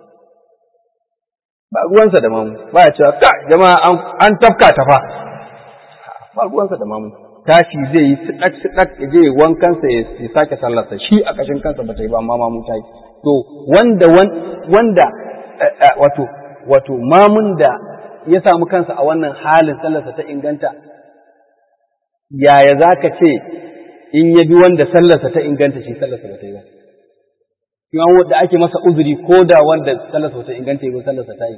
ba ruwansa da mamu ba ya cewa ka jama'a an tafka ta fa ba ruwansa da mamu tashi zai yi sidak sidak ya je wankansa ya sake sallarsa shi a kashin kansa ba ta yi ba amma mamu ta yi to wanda wanda wato wato mamun da ya samu kansa a wannan halin sallarsa ta inganta yaya za ka ce in ya bi wanda sallarsa ta inganta shi sallarsa ba ta yi ba. Yan wanda ake masa uzuri ko da wanda sallarsa ba ta inganta yi sallarsa ta yi.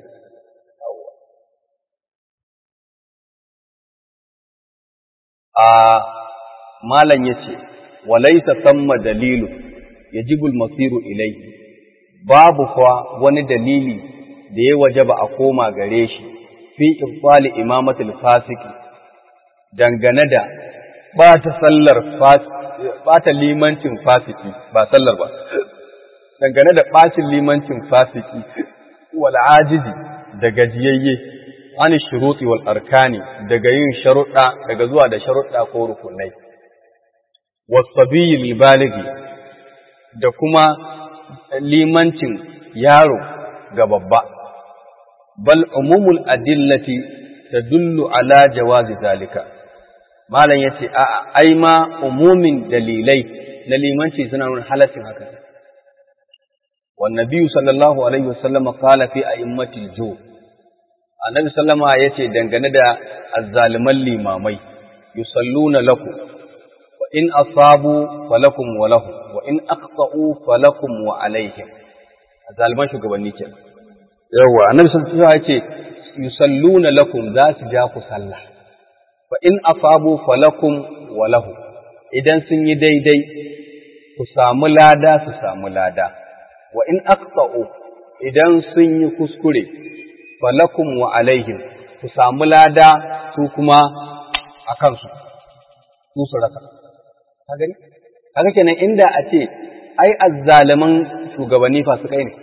A malam ya ce, walaisa samma dalilu ya jibul masiru ilai, babu kuwa wani dalili da ya waje ba a koma gare shi fi ifali imamatul fasiki dangane da ba ta sallar ba ta limancin fasiki ba sallar ba dangane da ɓacin limancin fasiki wal ajizi da gajiyayye an shuruti wal arkani daga yin sharuɗa daga zuwa da sharuɗa ko rukunai wasabiyyi baligi da kuma limancin yaro ga babba bal umumul adillati tadullu ala jawazi zalika malam ya ce a'a ai ma umumin dalilai na limanci suna nuna halaccin haka wa nabiyyu sallallahu alaihi wasallam qala fi a'immatil ju annabi sallama yace dangane da azzaliman limamai yusalluna lakum wa in asabu falakum wa lahum wa in aqta'u falakum wa alaihim azzaliman shugabanni kenan yawa annabi sallallahu alaihi wasallam yace yusalluna lakum za su ja ku sallah fa in asabu falakum wa lahu idan sun yi daidai ku samu lada su samu lada wa in aqta'u idan sun yi kuskure falakum wa alaihim ku samu lada su kuma a kansu su su rasa ka gani kaga kenan inda a ce ai azzaliman shugabanni fasikai ne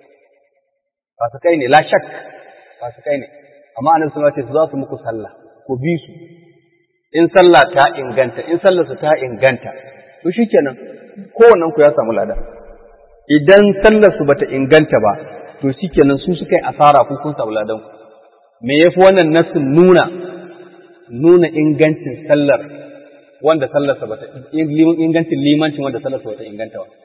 fasikai ne la shak fasikai ne amma annabi sallallahu alaihi wasallam za su muku sallah ku bi su in sallah ta inganta in sallarsa ta inganta to shikenan kowannen ku ya samu lada idan sallarsu bata inganta ba to shikenan su suka yi asara ku kun samu ladan ku me yafi wannan nasin nuna nuna ingancin sallar wanda sallarsa bata ingancin limancin wanda sallarsa bata inganta ba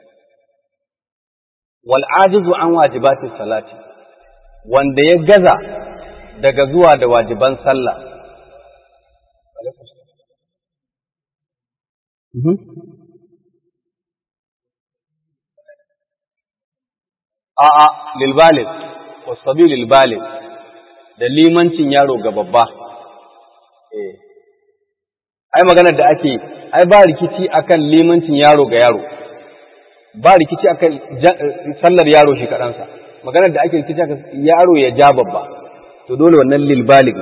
wal ajizu an wajibati salati wanda ya gaza daga zuwa da wajiban sallah A'a, lilbalin, wasabi lilbalin, da limancin yaro ga babba. Eh, ai maganar da ake, ai ba rikici akan limancin yaro ga yaro, ba rikici akan sallar yaro shi kaɗansa, maganar da ake rikici akan yaro ya ja babba, to dole wannan lilbalin.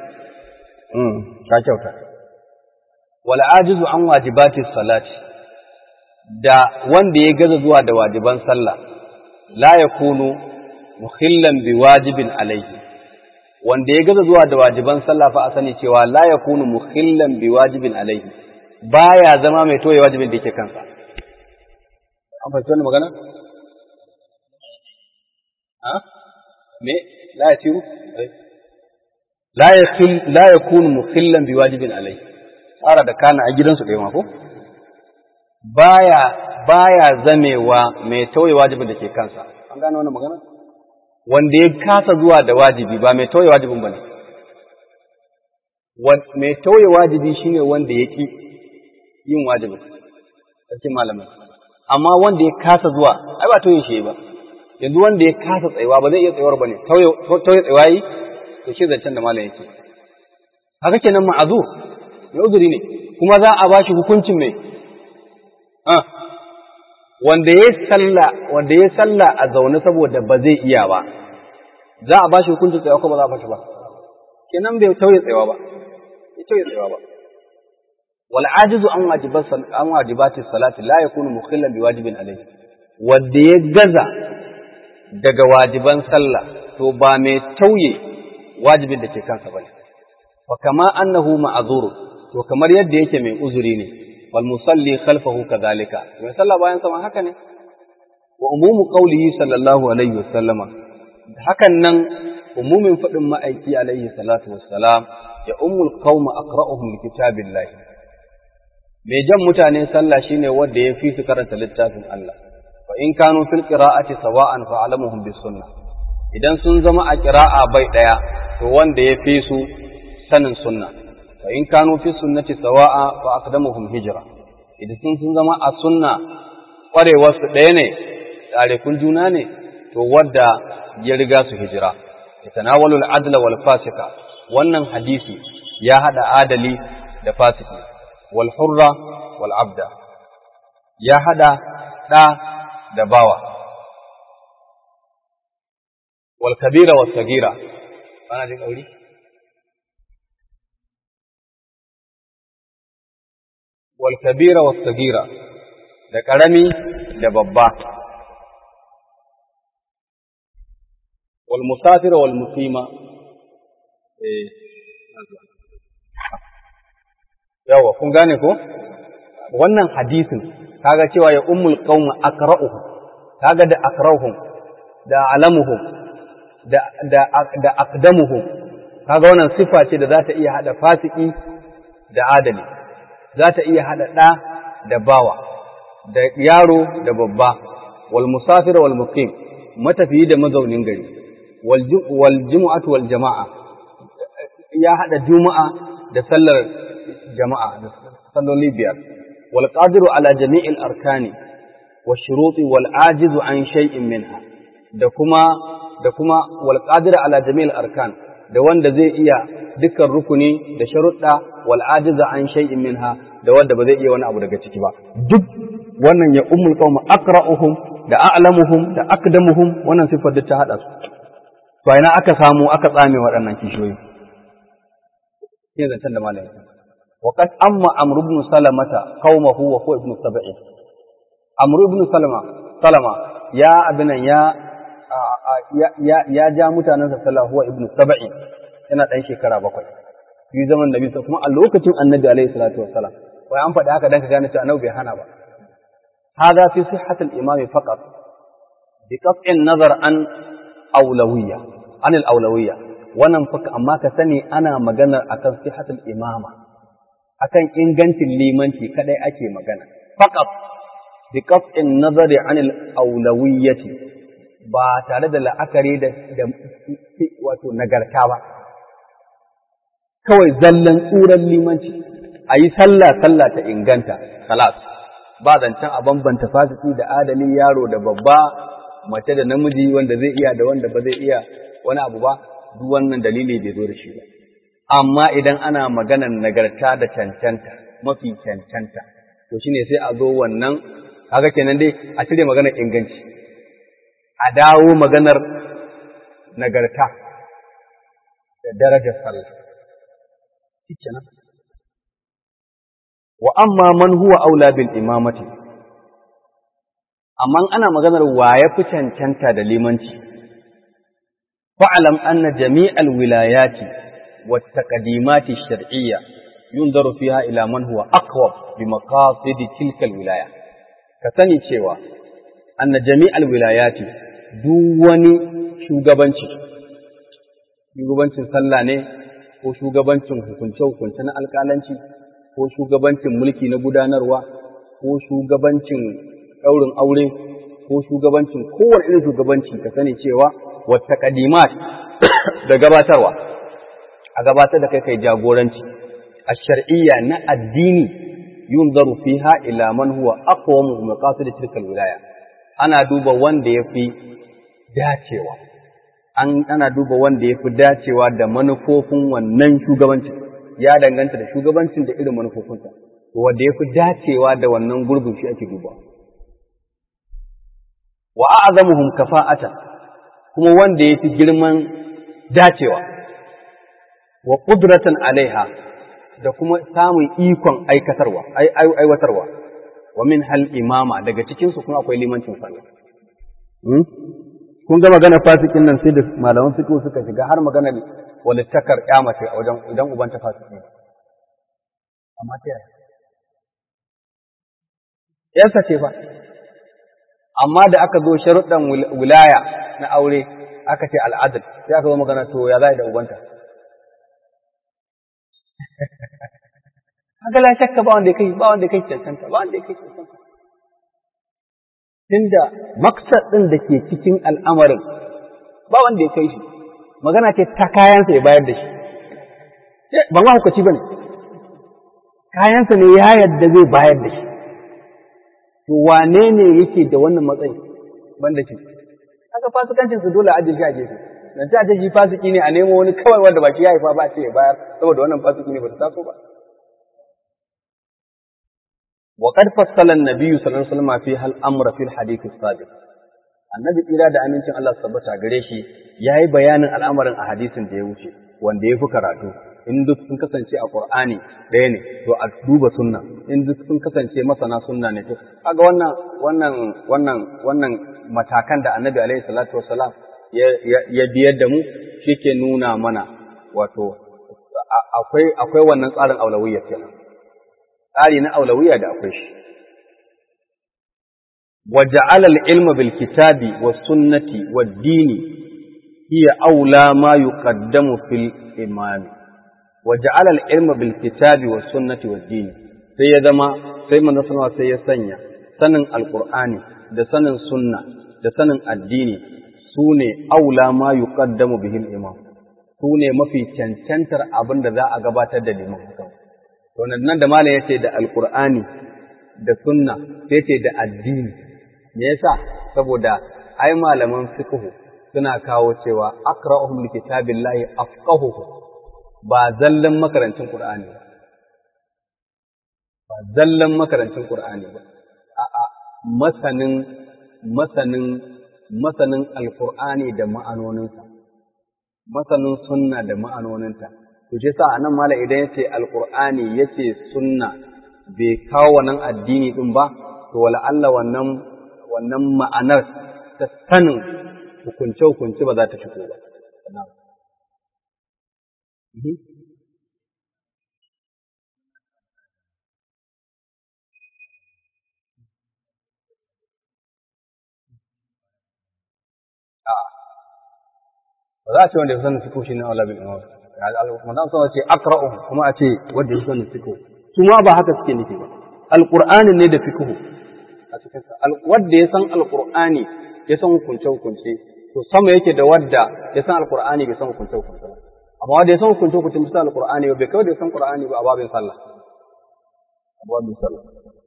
ka kyauta. Wala ajizu an wajibati salati da wanda ya gaza zuwa da wajiban sallah la yakunu mukhillan bi wajibin alaihi wanda ya gaza zuwa da wajiban sallah fa a sani cewa la yakunu mukhillan bi wajibin alaihi baya zama mai toye wajibin da yake kansa an fahimci wannan magana ha me la yasiru la yakul la yakunu mukhillan bi wajibin alaihi tsara da kana a gidansu ɗaya ma ko baya baya zamewa mai tauye wajibin da ke kansa an gane wannan magana wanda ya kasa zuwa da wajibi ba mai tauye wajibin bane mai tauye wajibi shine wanda ya ki yin wajibin sarkin malamai amma wanda ya kasa zuwa ai ba tauye shi ba yanzu wanda ya kasa tsayuwa ba zai iya tsayuwar bane tauye tauye tsayuwa yi to shi zancen da malam yake haka kenan ma'azur mai uzuri ne kuma za a bashi hukuncin mai wanda ya salla wanda ya salla a zaune saboda ba zai iya ba za a bashi hukuncin tsayawa ko ba za a bashi ba kenan bai tauye tsayawa ba bai tauye tsayawa ba wal ajizu an wajibat an wajibati salati la yakunu mukhillan bi wajibin alayhi wanda ya gaza daga wajiban sallah to ba mai tauye wajibin da ke kansa bane fa kama annahu ma'zur to kamar yadda yake mai uzuri ne wal musalli khalfahu kadhalika mai sallah bayan sama haka ne wa umumu qawlihi sallallahu alaihi wasallama hakan nan umumin fadin ma'aiki alaihi salatu wassalam ya ummul qauma aqra'uhum likitabillah mai jan mutane sallah shine wanda ya fi su karanta littafin Allah fa in kanu fil qira'ati sawa'an fa alamuhum bis sunnah idan sun zama a qira'a bai daya to wanda ya fi su sanin sunna fa in kanu fi sunnati sawa'a fa aqdamuhum hijra idan sun sun zama a sunna kwarewar su ɗaya ne tarikun juna ne to wadda ya riga su hijira yatanawalu al-adla wal fasika wannan hadisi ya hada adali da fasiki wal hurra wal abda ya hada da da bawa wal kabira was sagira ana jin kauri والكبيرة والصغيرة da ƙarami da babba wal musafira wal muqima eh yawa kun gane ko wannan hadisin kaga cewa ya ummul qaum aqra'uhum kaga da aqra'uhum da alamuhum da da da aqdamuhum kaga wannan sifa ce da za ta iya hada fasiki da adali za ta iya haɗa ɗa da bawa, da yaro da babba, wal musafir wal muqim matafiyi da mazaunin gari, wal jumu'atu wal jama'a, ya haɗa juma'a da sallar jama'a, da salloli biyar, wal qadiru ala jami'il arkani, wa shuruti wal ajizu an shay'in minha, da kuma da kuma wal qadiru ala jami'il arkan, da wanda zai iya dukkan rukuni da sharuɗa wal ajiza an shay'in minha da wanda ba zai iya wani abu daga ciki ba duk wannan ya ummul qaum aqra'uhum da a'lamuhum da aqdamuhum wannan sifar da ta hada su to ina aka samu aka tsame waɗannan kishiyoyi yin zancen da malami wa qad amma amr ibn salamata qaumahu wa huwa ibn sab'i amr ibn salama salama ya abinan ya ya ya ja mutanansa sallallahu huwa ibn sab'i yana dan shekara bakwai yi zaman nabi kuma a lokacin annabi alaihi salatu wassalam wai an faɗi haka dan ka gane cewa annabi bai hana ba hada fi sihhatil imam faqat bi qat'in nazar an awlawiyya an al awlawiyya wannan fa amma ka sani ana magana akan sihhatul imama akan ingancin limanci kadai ake magana faqat bi qat'in nazari an al awlawiyyati ba tare da la'akari da wato nagarta ba kawai zallan tsuran limanci a yi sallah sallah ta inganta kalas ba zancen a bambanta fasiki da adalin yaro da babba mace da namiji wanda zai iya da wanda ba zai iya wani abu ba duk wannan dalili bai zo da shi ba amma idan ana maganar nagarta da cancanta mafi cancanta to shine sai a zo wannan kaga kenan dai a cire maganar inganci a dawo maganar nagarta da darajar sallah kenan wa amma man huwa aula bil imamati amma ana maganar wa ya fi cancanta da limanci fa'alam anna jami'al wilayati wa taqdimati shar'iyya yunzaru fiha ila man huwa aqwab bi maqasid tilka wilaya ka sani cewa anna jami'al wilayati duk wani shugabanci shugabancin sallah ne ko shugabancin hukunce-hukunce na alƙalanci ko shugabancin mulki na gudanarwa ko shugabancin ɗaurin aure ko shugabancin kowane irin shugabanci ka sani cewa wata kadimat da gabatarwa a gabatar da kai kai jagoranci a shar'iyya na addini yunzaru fiha ila man huwa aqwamu maqasid tilka wilaya ana duba wanda yafi dacewa an ana duba wanda yafi dacewa da manufofin wannan shugabancin ya danganta da shugabancin da irin manufofinsa wanda yafi dacewa da wannan gurbin shi ake dubawa wa a'zamuhum kafa'atan kuma wanda yafi girman dacewa wa qudratan alaiha da kuma samun ikon aikatarwa aiwatarwa wa min hal imama daga cikin su kuma akwai limancin sallah kun ga magana fasikin nan sai da malaman fiqh suka shiga har magana walittakar kyamace a wajen idan uban ta fasiki amma ta yaya yarsa ce fa amma da aka zo sharuɗan wilaya na aure aka ce al'adal sai aka zo magana to ya za da ubanta haka la shakka ba wanda kai ba wanda kai cancanta ba wanda kai cancanta tunda maksad din da ke cikin al'amarin ba wanda ya kai shi magana ce ta kayansa ya bayar da shi ban ma hukaci bane kayansa ne ya yadda zai bayar da shi to wane ne yake da wannan matsayi banda shi haka fasikancin su dole a ajiye shi a gefe dan ta ajiye shi fasiki ne a nemo wani kawai wanda baki ya haifa ba ce ya bayar saboda wannan fasiki ne ba ta taso ba وقد فصل النبي صلى الله عليه وسلم فيها الامر في الحديث السابق annabi tsira da amincin Allah tabbata gare shi yayi bayanin al'amarin a hadisin da ya wuce wanda ya fi karatu in duk sun kasance a Qur'ani ɗaya ne to a duba sunna in duk sun kasance masana sunna ne to kaga wannan wannan wannan wannan matakan da annabi alaihi salatu wassalam ya biyar da mu shike nuna mana wato akwai akwai wannan tsarin aulawiyya kenan tsari na aulawiyya da akwai shi وجعل العلم بالكتاب والسنة والدين هي أولى ما يقدم في الإمام وجعل العلم بالكتاب والسنة والدين sai ya zama sai manzo sallallahu sai ya sanya sanin alqur'ani da sanin sunna da sanin addini sune aula ma yuqaddamu bihi al-imam sune mafi cancantar abin da za a gabatar da liman to nan da malam yace da alqur'ani da sunna sai ce da addini me yasa saboda ai malaman fiqh suna kawo cewa aqra'uhum likitabillahi afqahuhu ba zallan makarancin qur'ani ba ba zallan makarancin qur'ani ba a'a masanin masanin masanin alqur'ani da ma'anoninsa masanin sunna da ma'anoninta to shi yasa anan mala idan yace alqur'ani yace sunna bai kawo wannan addini din ba to wala Allah wannan wannan ma'anar ta sanin hukunce-hukunce ba za ta shigo ba. Ba za a ce wanda ya sanin fiko shi ne Allah bin Umar. Manzan sama ce akra'u kuma a ce wanda ya sanin fiko. Su ma ba haka suke nufi ba. Alƙur'anin ne da fiko. a cikinsa wadda ya san alkur'ani ya san hukunce hukunce to sama yake da wadda ya san alkur'ani bai san hukunce hukunce ba amma wadda ya san hukunce hukunce bisa alkur'ani ba bai kawai da ya san qur'ani ba a babin sallah a babin sallah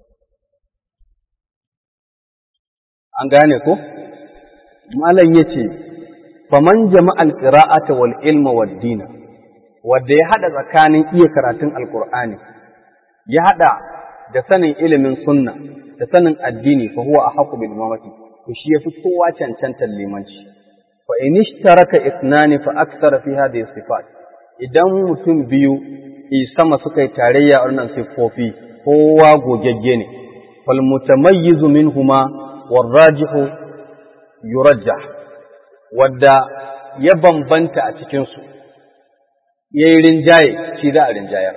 an gane ko malam yace faman jama'a alqira'ata wal ilma wad dina wadda ya hada tsakanin iya karatun alkur'ani ya hada da sanin ilimin sunna da sanin addini fa huwa ahqqu bil imamati to shi yafi kowa cancantar limanci fa in ishtaraka ithnani fa akthar fi hadhihi sifat idan mutum biyu i sama suka yi tarayya a wannan siffofi kowa gogegge ne fal mutamayyizu minhuma warrajihu yurajjah wadda ya bambanta a cikinsu ya yi rinjaye shi za a rinjayar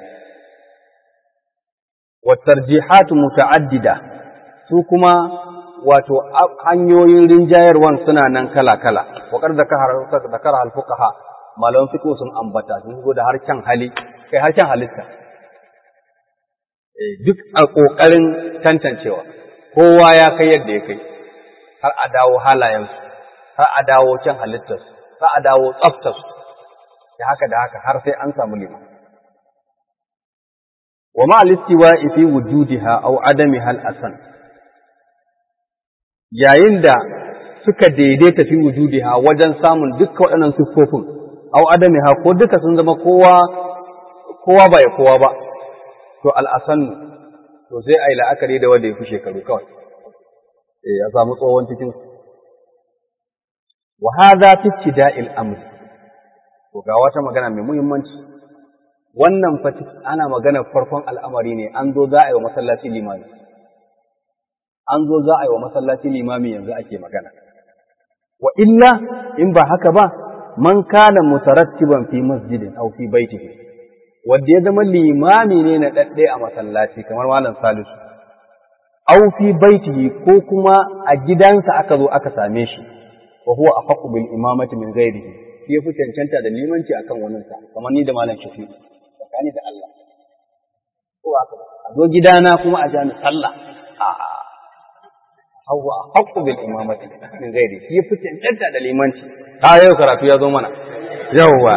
wattarjihatu muta'addida su kuma wato hanyoyin rinjayarwan suna nan kala-kala waƙar da kara alfukaha malaman fiƙo sun ambata sun zo da harshen hali kai harshen halitta duk a ƙoƙarin tantancewa kowa ya kai yadda ya kai har a dawo halayensu har a dawo can halittarsu har a dawo tsaftarsu da haka da haka har sai an samu liman wa ma alistiwa fi wujudiha aw adamiha al-asan yayin da suka daidaita fi wujudiha wajen samun dukkan waɗannan siffofin aw adamiha ko duka sun zama kowa kowa ba ya kowa ba to al-asan to sai ai la'akari da wanda ya fi shekaru kawai eh ya samu tsohon cikin wa hadha fi ibtida'il amr to ga wata magana mai muhimmanci wannan fa ana magana farkon al'amari ne an zo za a yi wa masallaci limami an zo za a yi wa masallaci limami yanzu ake magana wa illa in ba haka ba man kana mutarattiban fi masjidin aw fi baitihi wanda ya zama limami ne na dadde a masallaci kamar malam Salisu aw fi baitihi ko kuma a gidansa aka zo aka same shi wa huwa afaqu bil imamati min ghairihi shi yafi cancanta da limanci akan wannan sa kamar ni da malam Shafi tsakani da Allah ko aka a zo gidana kuma a jami sallah a huwa afaqu bil imamati min ghairihi shi yafi cancanta da limanci a yau karatu ya zo mana yawwa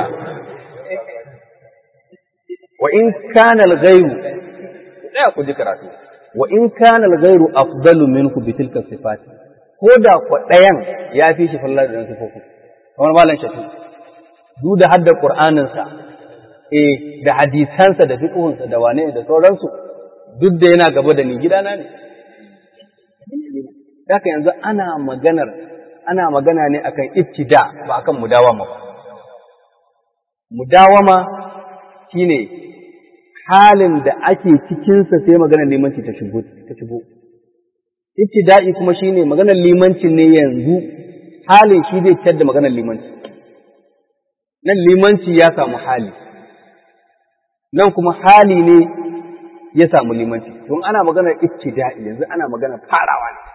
wa in kana al-ghayru da ku ji karatu wa in kana al-ghayru afdalu minhu bi tilka sifati ko da ku ɗayan ya fi shi fallar da sifofi kamar malam shafi duk da hadda qur'anin sa eh da hadisansa da fiqhun sa da wane da sauransu duk da yana gaba da ni gidana ne haka yanzu ana maganar ana magana ne akan ibtida ba akan mudawama ba mudawama shine halin da ake cikinsa sai maganar limanci ta shigo ta shigo ibtida'i kuma shine maganar limanci ne yanzu halin shi zai fitar da maganar limanci nan limanci ya samu hali nan kuma hali ne ya samu limanci don ana maganar ibtida'i yanzu ana maganar farawa ne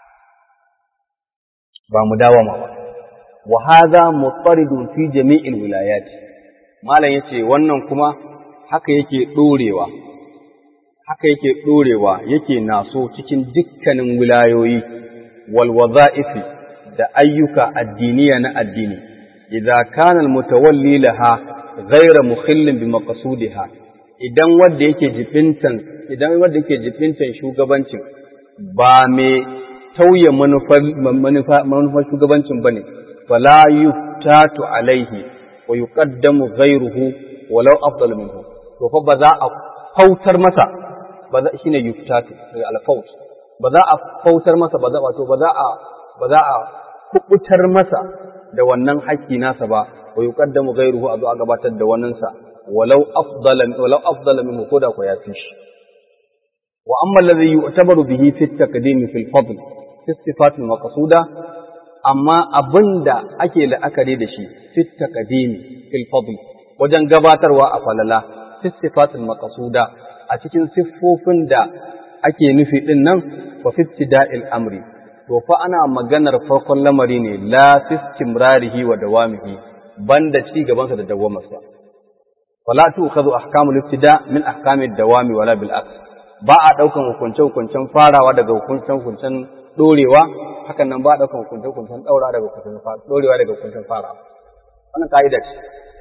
ba mu dawama ba wa hadha mutaridun fi jami'il wilayati malam yace wannan kuma haka yake ɗorewa, haka yake ɗorewa yake naso cikin dukkanin wilayoyi, walwaza'ifi da ayyuka addiniya na addini, idza kana mutawalli laha ghaira mukhillin bi maqsudiha idan wanda yake jibintan idan wanda yake jibintan shugabancin ba me tauye manufar manufar shugabancin bane fala yuftatu alaihi wa yuqaddamu ghairuhu walau afdal minhu to fa ba za a fautar masa ba za shine yuftatu al-faut ba za a fautar masa ba za wato ba za a ba za a kubutar masa da wannan haƙƙi nasa ba wa yuqaddamu ghayruhu a zo a gabatar da wannan sa walau afdala walau afdala minhu koda ko ya fi shi wa amma alladhi yu'tabaru bihi fi at-taqdim fi al-fadl fi sifat al-maqsuda amma abinda ake la'akari da shi fi at-taqdim fi al-fadl wajen gabatarwa a falala sifatul maqsuda a cikin siffofin da ake nufi din nan wa fittida'il amri to fa ana maganar farkon lamari ne la fistimrarihi wa dawamihi banda ci gaban sa da dawamarsa wala tu'khadhu ahkamul ibtida min ahkamid dawami wala bil aks ba a daukan hukunce hukuncen farawa daga hukuncen hukuncen dorewa hakan nan ba a daukan hukunce hukuncen daura daga hukuncen dorewa daga hukuncen farawa wannan ka'ida ce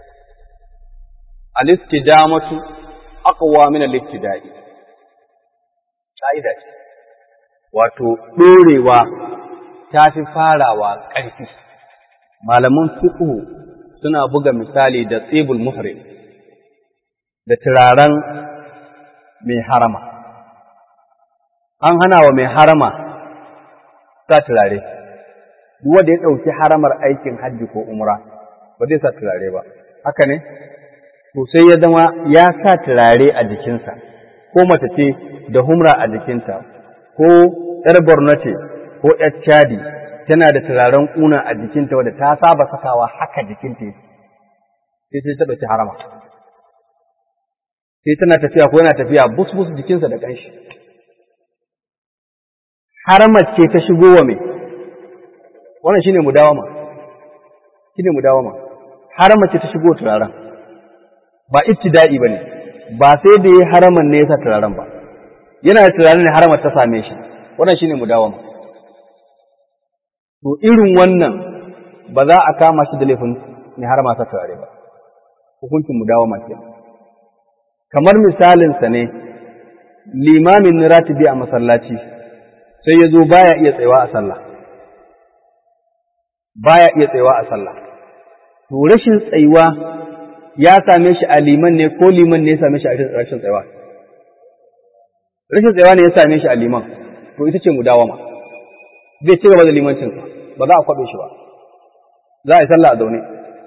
al-istidamatu aqwa min al-ibtida'i kaida ce wato dorewa ta fi farawa ƙarfi malaman fiqh suna buga misali da tsibul muhrim da turaren mai harama an hana wa mai harama sa turare duk wanda ya ɗauki haramar aikin hajji ko umra ba zai sa turare ba haka ne to sai ya zama ya sa turare a jikinsa, ko mace ce da humra a jikinta, ko ‘yar borno ce ko ‘yar cadi tana da turaren ƙuna a jikinta wadda ta saba sakawa haka jikinta sai sai ta ɗauki harama sai tana tafiya ko yana tafiya bus bus jikinsa da ƙanshi haramar ce ta shigo wa mai wannan shine mudawama shine mudawama haramar ce ta shigo turaren ba ibtida'i bane ba sai da yayi haraman ne yasa turaren ba yana da turaren ne haramar ta same shi wannan shine mudawama to irin wannan ba za a kama shi da laifin ne harama sa turare ba hukuncin mudawama kenan kamar misalinsa ne limamin ratibi a masallaci sai ya zo baya iya tsayawa a sallah baya iya tsayawa a sallah to rashin tsayuwa ya same shi a liman ne ko liman ne ya same shi a rashin tsayawa rashin tsayawa ne ya same shi a liman to ita ce mudawama zai ci gaba da limancinsa ba za a kwaɓe shi ba za a yi sallah a zaune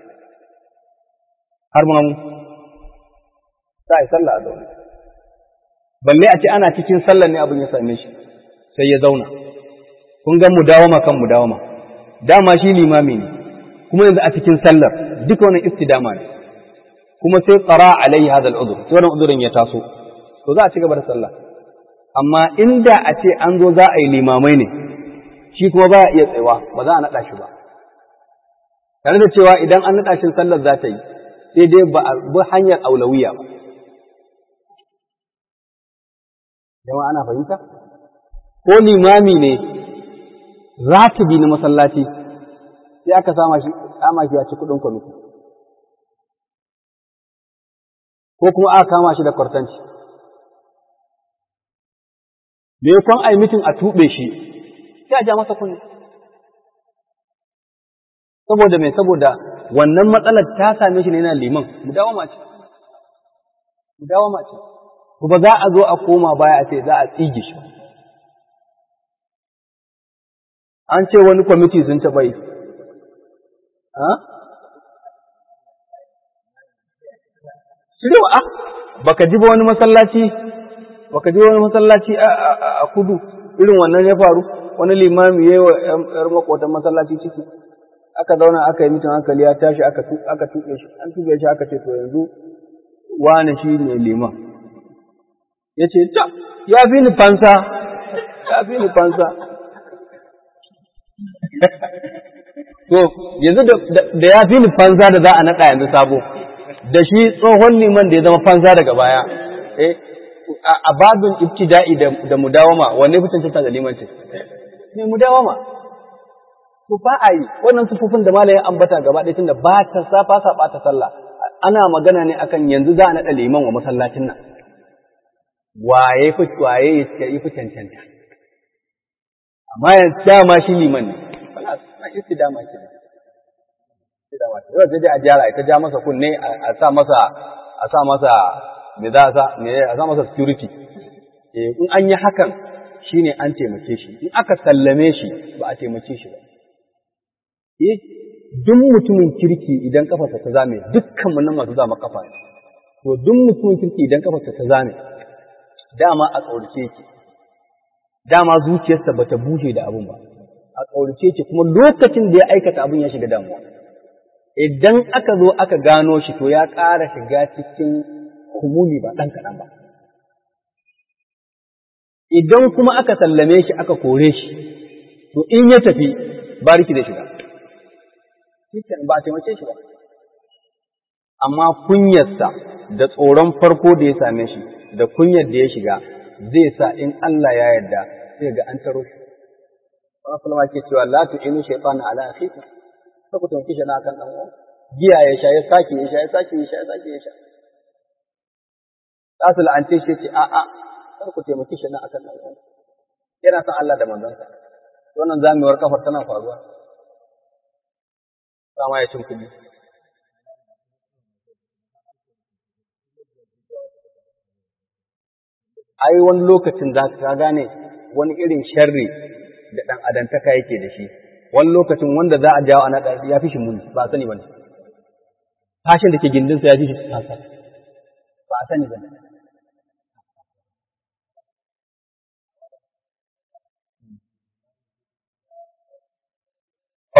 har ma mu za a yi sallah a zaune balle a ce ana cikin sallar ne abin ya same shi sai ya zauna kun ga mudawama kan mudawama dama shi limami ne kuma yanzu a cikin sallar duka wannan istidama ne kuma sai tsara alaihi hadha al-udhr sai wannan udhurin ya taso to za a ci gaba da sallah amma inda a ce an zo za a yi limamai ne shi kuma ba iya tsayawa ba za a naɗa shi ba tare da cewa idan an naɗa shi sallar za ta yi sai dai ba a bi hanyar aulawiya ba jama'a ana fahimta ko limami ne ratibi na masallaci sai aka sama shi kama shi ya ci kudin kwamiti ko kuma aka kama shi da kwartanci me kon ai mitin a tube shi sai a ja masa kunni saboda me saboda wannan matsalar ta same shi ne yana liman mu dawo mace mu dawo mace ko ba za a zo a koma baya a ce za a tsige shi an ce wani kwamiti sun taɓa yi Shirya a baka ji ba wani masallaci baka ji wani masallaci a kudu irin wannan ya faru wani limami ya yi wa ‘yar makotan masallaci ciki aka zauna aka yi mitin hankali ya tashi aka tuɓe shi an tuɓe shi aka ce to yanzu wane shi ne liman ya ce ta ya fi ni fansa ya fi ni fansa to yanzu da ya fi ni fansa da za a naɗa yanzu sabo da shi tsohon liman da ya zama fansa daga baya eh a babin ibtida'i da mudawama wanne fi cancanta da limancin ne mudawama to ba a yi wannan sufufin da malayin ambata gaba ɗaya tunda ba ta safa sa ta sallah ana magana ne akan yanzu za a naɗa liman wa masallacin nan waye fi waye ya fi cancanta amma yanzu dama shi liman ne wala na isti dama ke yau sai dai a jara ita ja masa kunne a sa masa a sa masa me za a sa me a sa masa security eh in an yi hakan shine an taimake shi in aka sallame shi ba a taimake shi ba eh duk mutumin kirki idan kafarsa ta zame dukkan mun nan masu zama kafa ne to duk mutumin kirki idan kafarsa ta zame dama a tsaurace ki dama zuciyarsa bata bushe da abun ba a tsaurace ki kuma lokacin da ya aikata abun ya shiga damuwa idan aka zo aka gano shi to ya ƙara shiga cikin kumuli ba ɗan kaɗan ba idan kuma aka sallame shi aka kore shi to in ya tafi bariki da shiga ba a taimake shi ba amma kunyarsa da tsoron farko da ya same shi da kunyar da ya shiga zai sa in Allah ya yarda sai ga an taro shi wannan sulma ke cewa la tu'inu shaytana ala akhika sai ku taimake shi na kan dan uwa giya ya sha ya sake ya sha ya sake ya sha ya sake ya sha Asul an ce shi ce a a kar ku taimake shi na akan dan uwa yana son Allah da manzonsa wannan zamewar kafar tana faruwa sama ya cin kuɗi ai wani lokacin za ka gane wani irin sharri da ɗan adantaka yake da shi wani lokacin wanda za a jawo a naɗa ya fi shi muni ba a sani ba ne fashin da ke gindinsa ya fi shi tasa ba a sani ba ne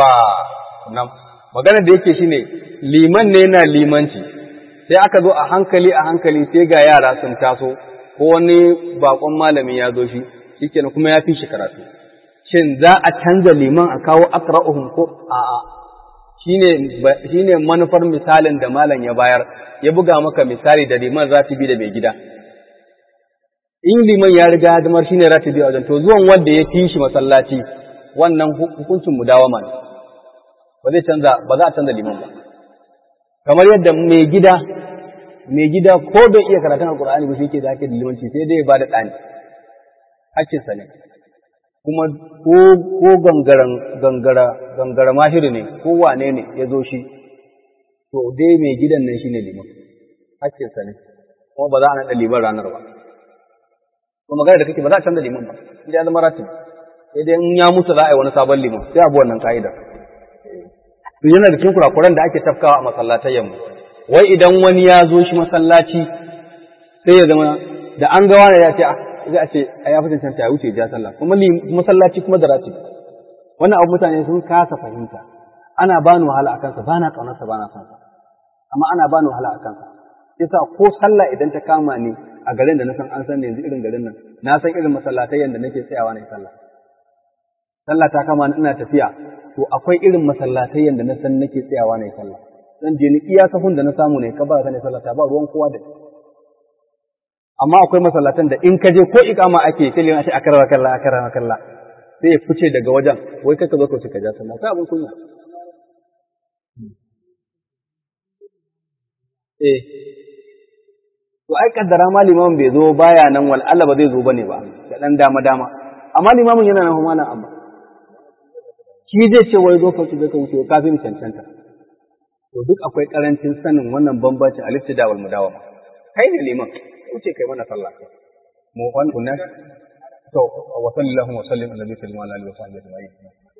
yawwa nan magana da yake shine liman ne yana limanci sai aka zo a hankali a hankali sai ga yara sun taso ko wani bakon malami ya zo shi shikenan kuma ya fi shi karatu shin za a canza liman a kawo aqra'uhum ko a'a shine shine manufar misalin da malam ya bayar ya buga maka misali da liman ratibi da mai gida in liman ya riga hadimar shine ratibi a wajen to zuwan wanda ya fi shi masallaci wannan hukuncin mudawama ne ba zai canza ba za a canza liman ba kamar yadda mai gida mai gida ko bai iya karatun alqur'ani ba shi yake da ake da limanci sai dai ya bada ɗani hakkinsa ne kuma ko ko gangaran gangara gangara mahiri ne ko wane ne ya zo shi to dai mai gidan nan shine liman hakkinsa ne kuma ba za a naɗa liman ranar ba ko magana da kake ba za a canza liman ba idan ya zama ratib sai dai in ya mutu za a yi wani sabon liman sai abu wannan ka'ida to yana da cikin kurakuran da ake tafkawa a masallatayyan mu wai idan wani ya zo shi masallaci sai ya zama da an ga wani ya ce za a ce a ya fi cancanta ya wuce ja sallah kuma masallaci kuma da ratib wannan abu mutane sun kasa fahimta ana bani wahala a kansa ba na ƙaunarsa ba na son sa amma ana bani wahala a kansa yasa ko sallah idan ta kama ni a garin da na san an san ne yanzu irin garin nan na san irin masallatai yanda nake tsayawa na sallah sallah ta kama ni ina tafiya to akwai irin masallatai yanda na san nake tsayawa na sallah zan je ni iya sahun da na samu ne ka ba ka ne sallah ta ba ruwan kowa da amma akwai masallatan da in ka je ko ikama ake sai liman shi akarra kalla akarra kalla sai ya fice daga wajen wai kaka zo ka wuce ka ja sallah kai abin kunya eh to ai kaddara ma limamin bai zo baya nan wal Allah ba zai zo bane ba da dan dama dama amma limamin yana nan kuma nan amma shi zai ce wai zo ka wuce ka wuce kafin cancanta to duk akwai karancin sanin wannan bambancin aliftida wal mudawama kai ne liman wuce kai mana sallah mu wannan to wa sallallahu wa sallim ala nabiyyi wa alihi wa sahbihi ajma'in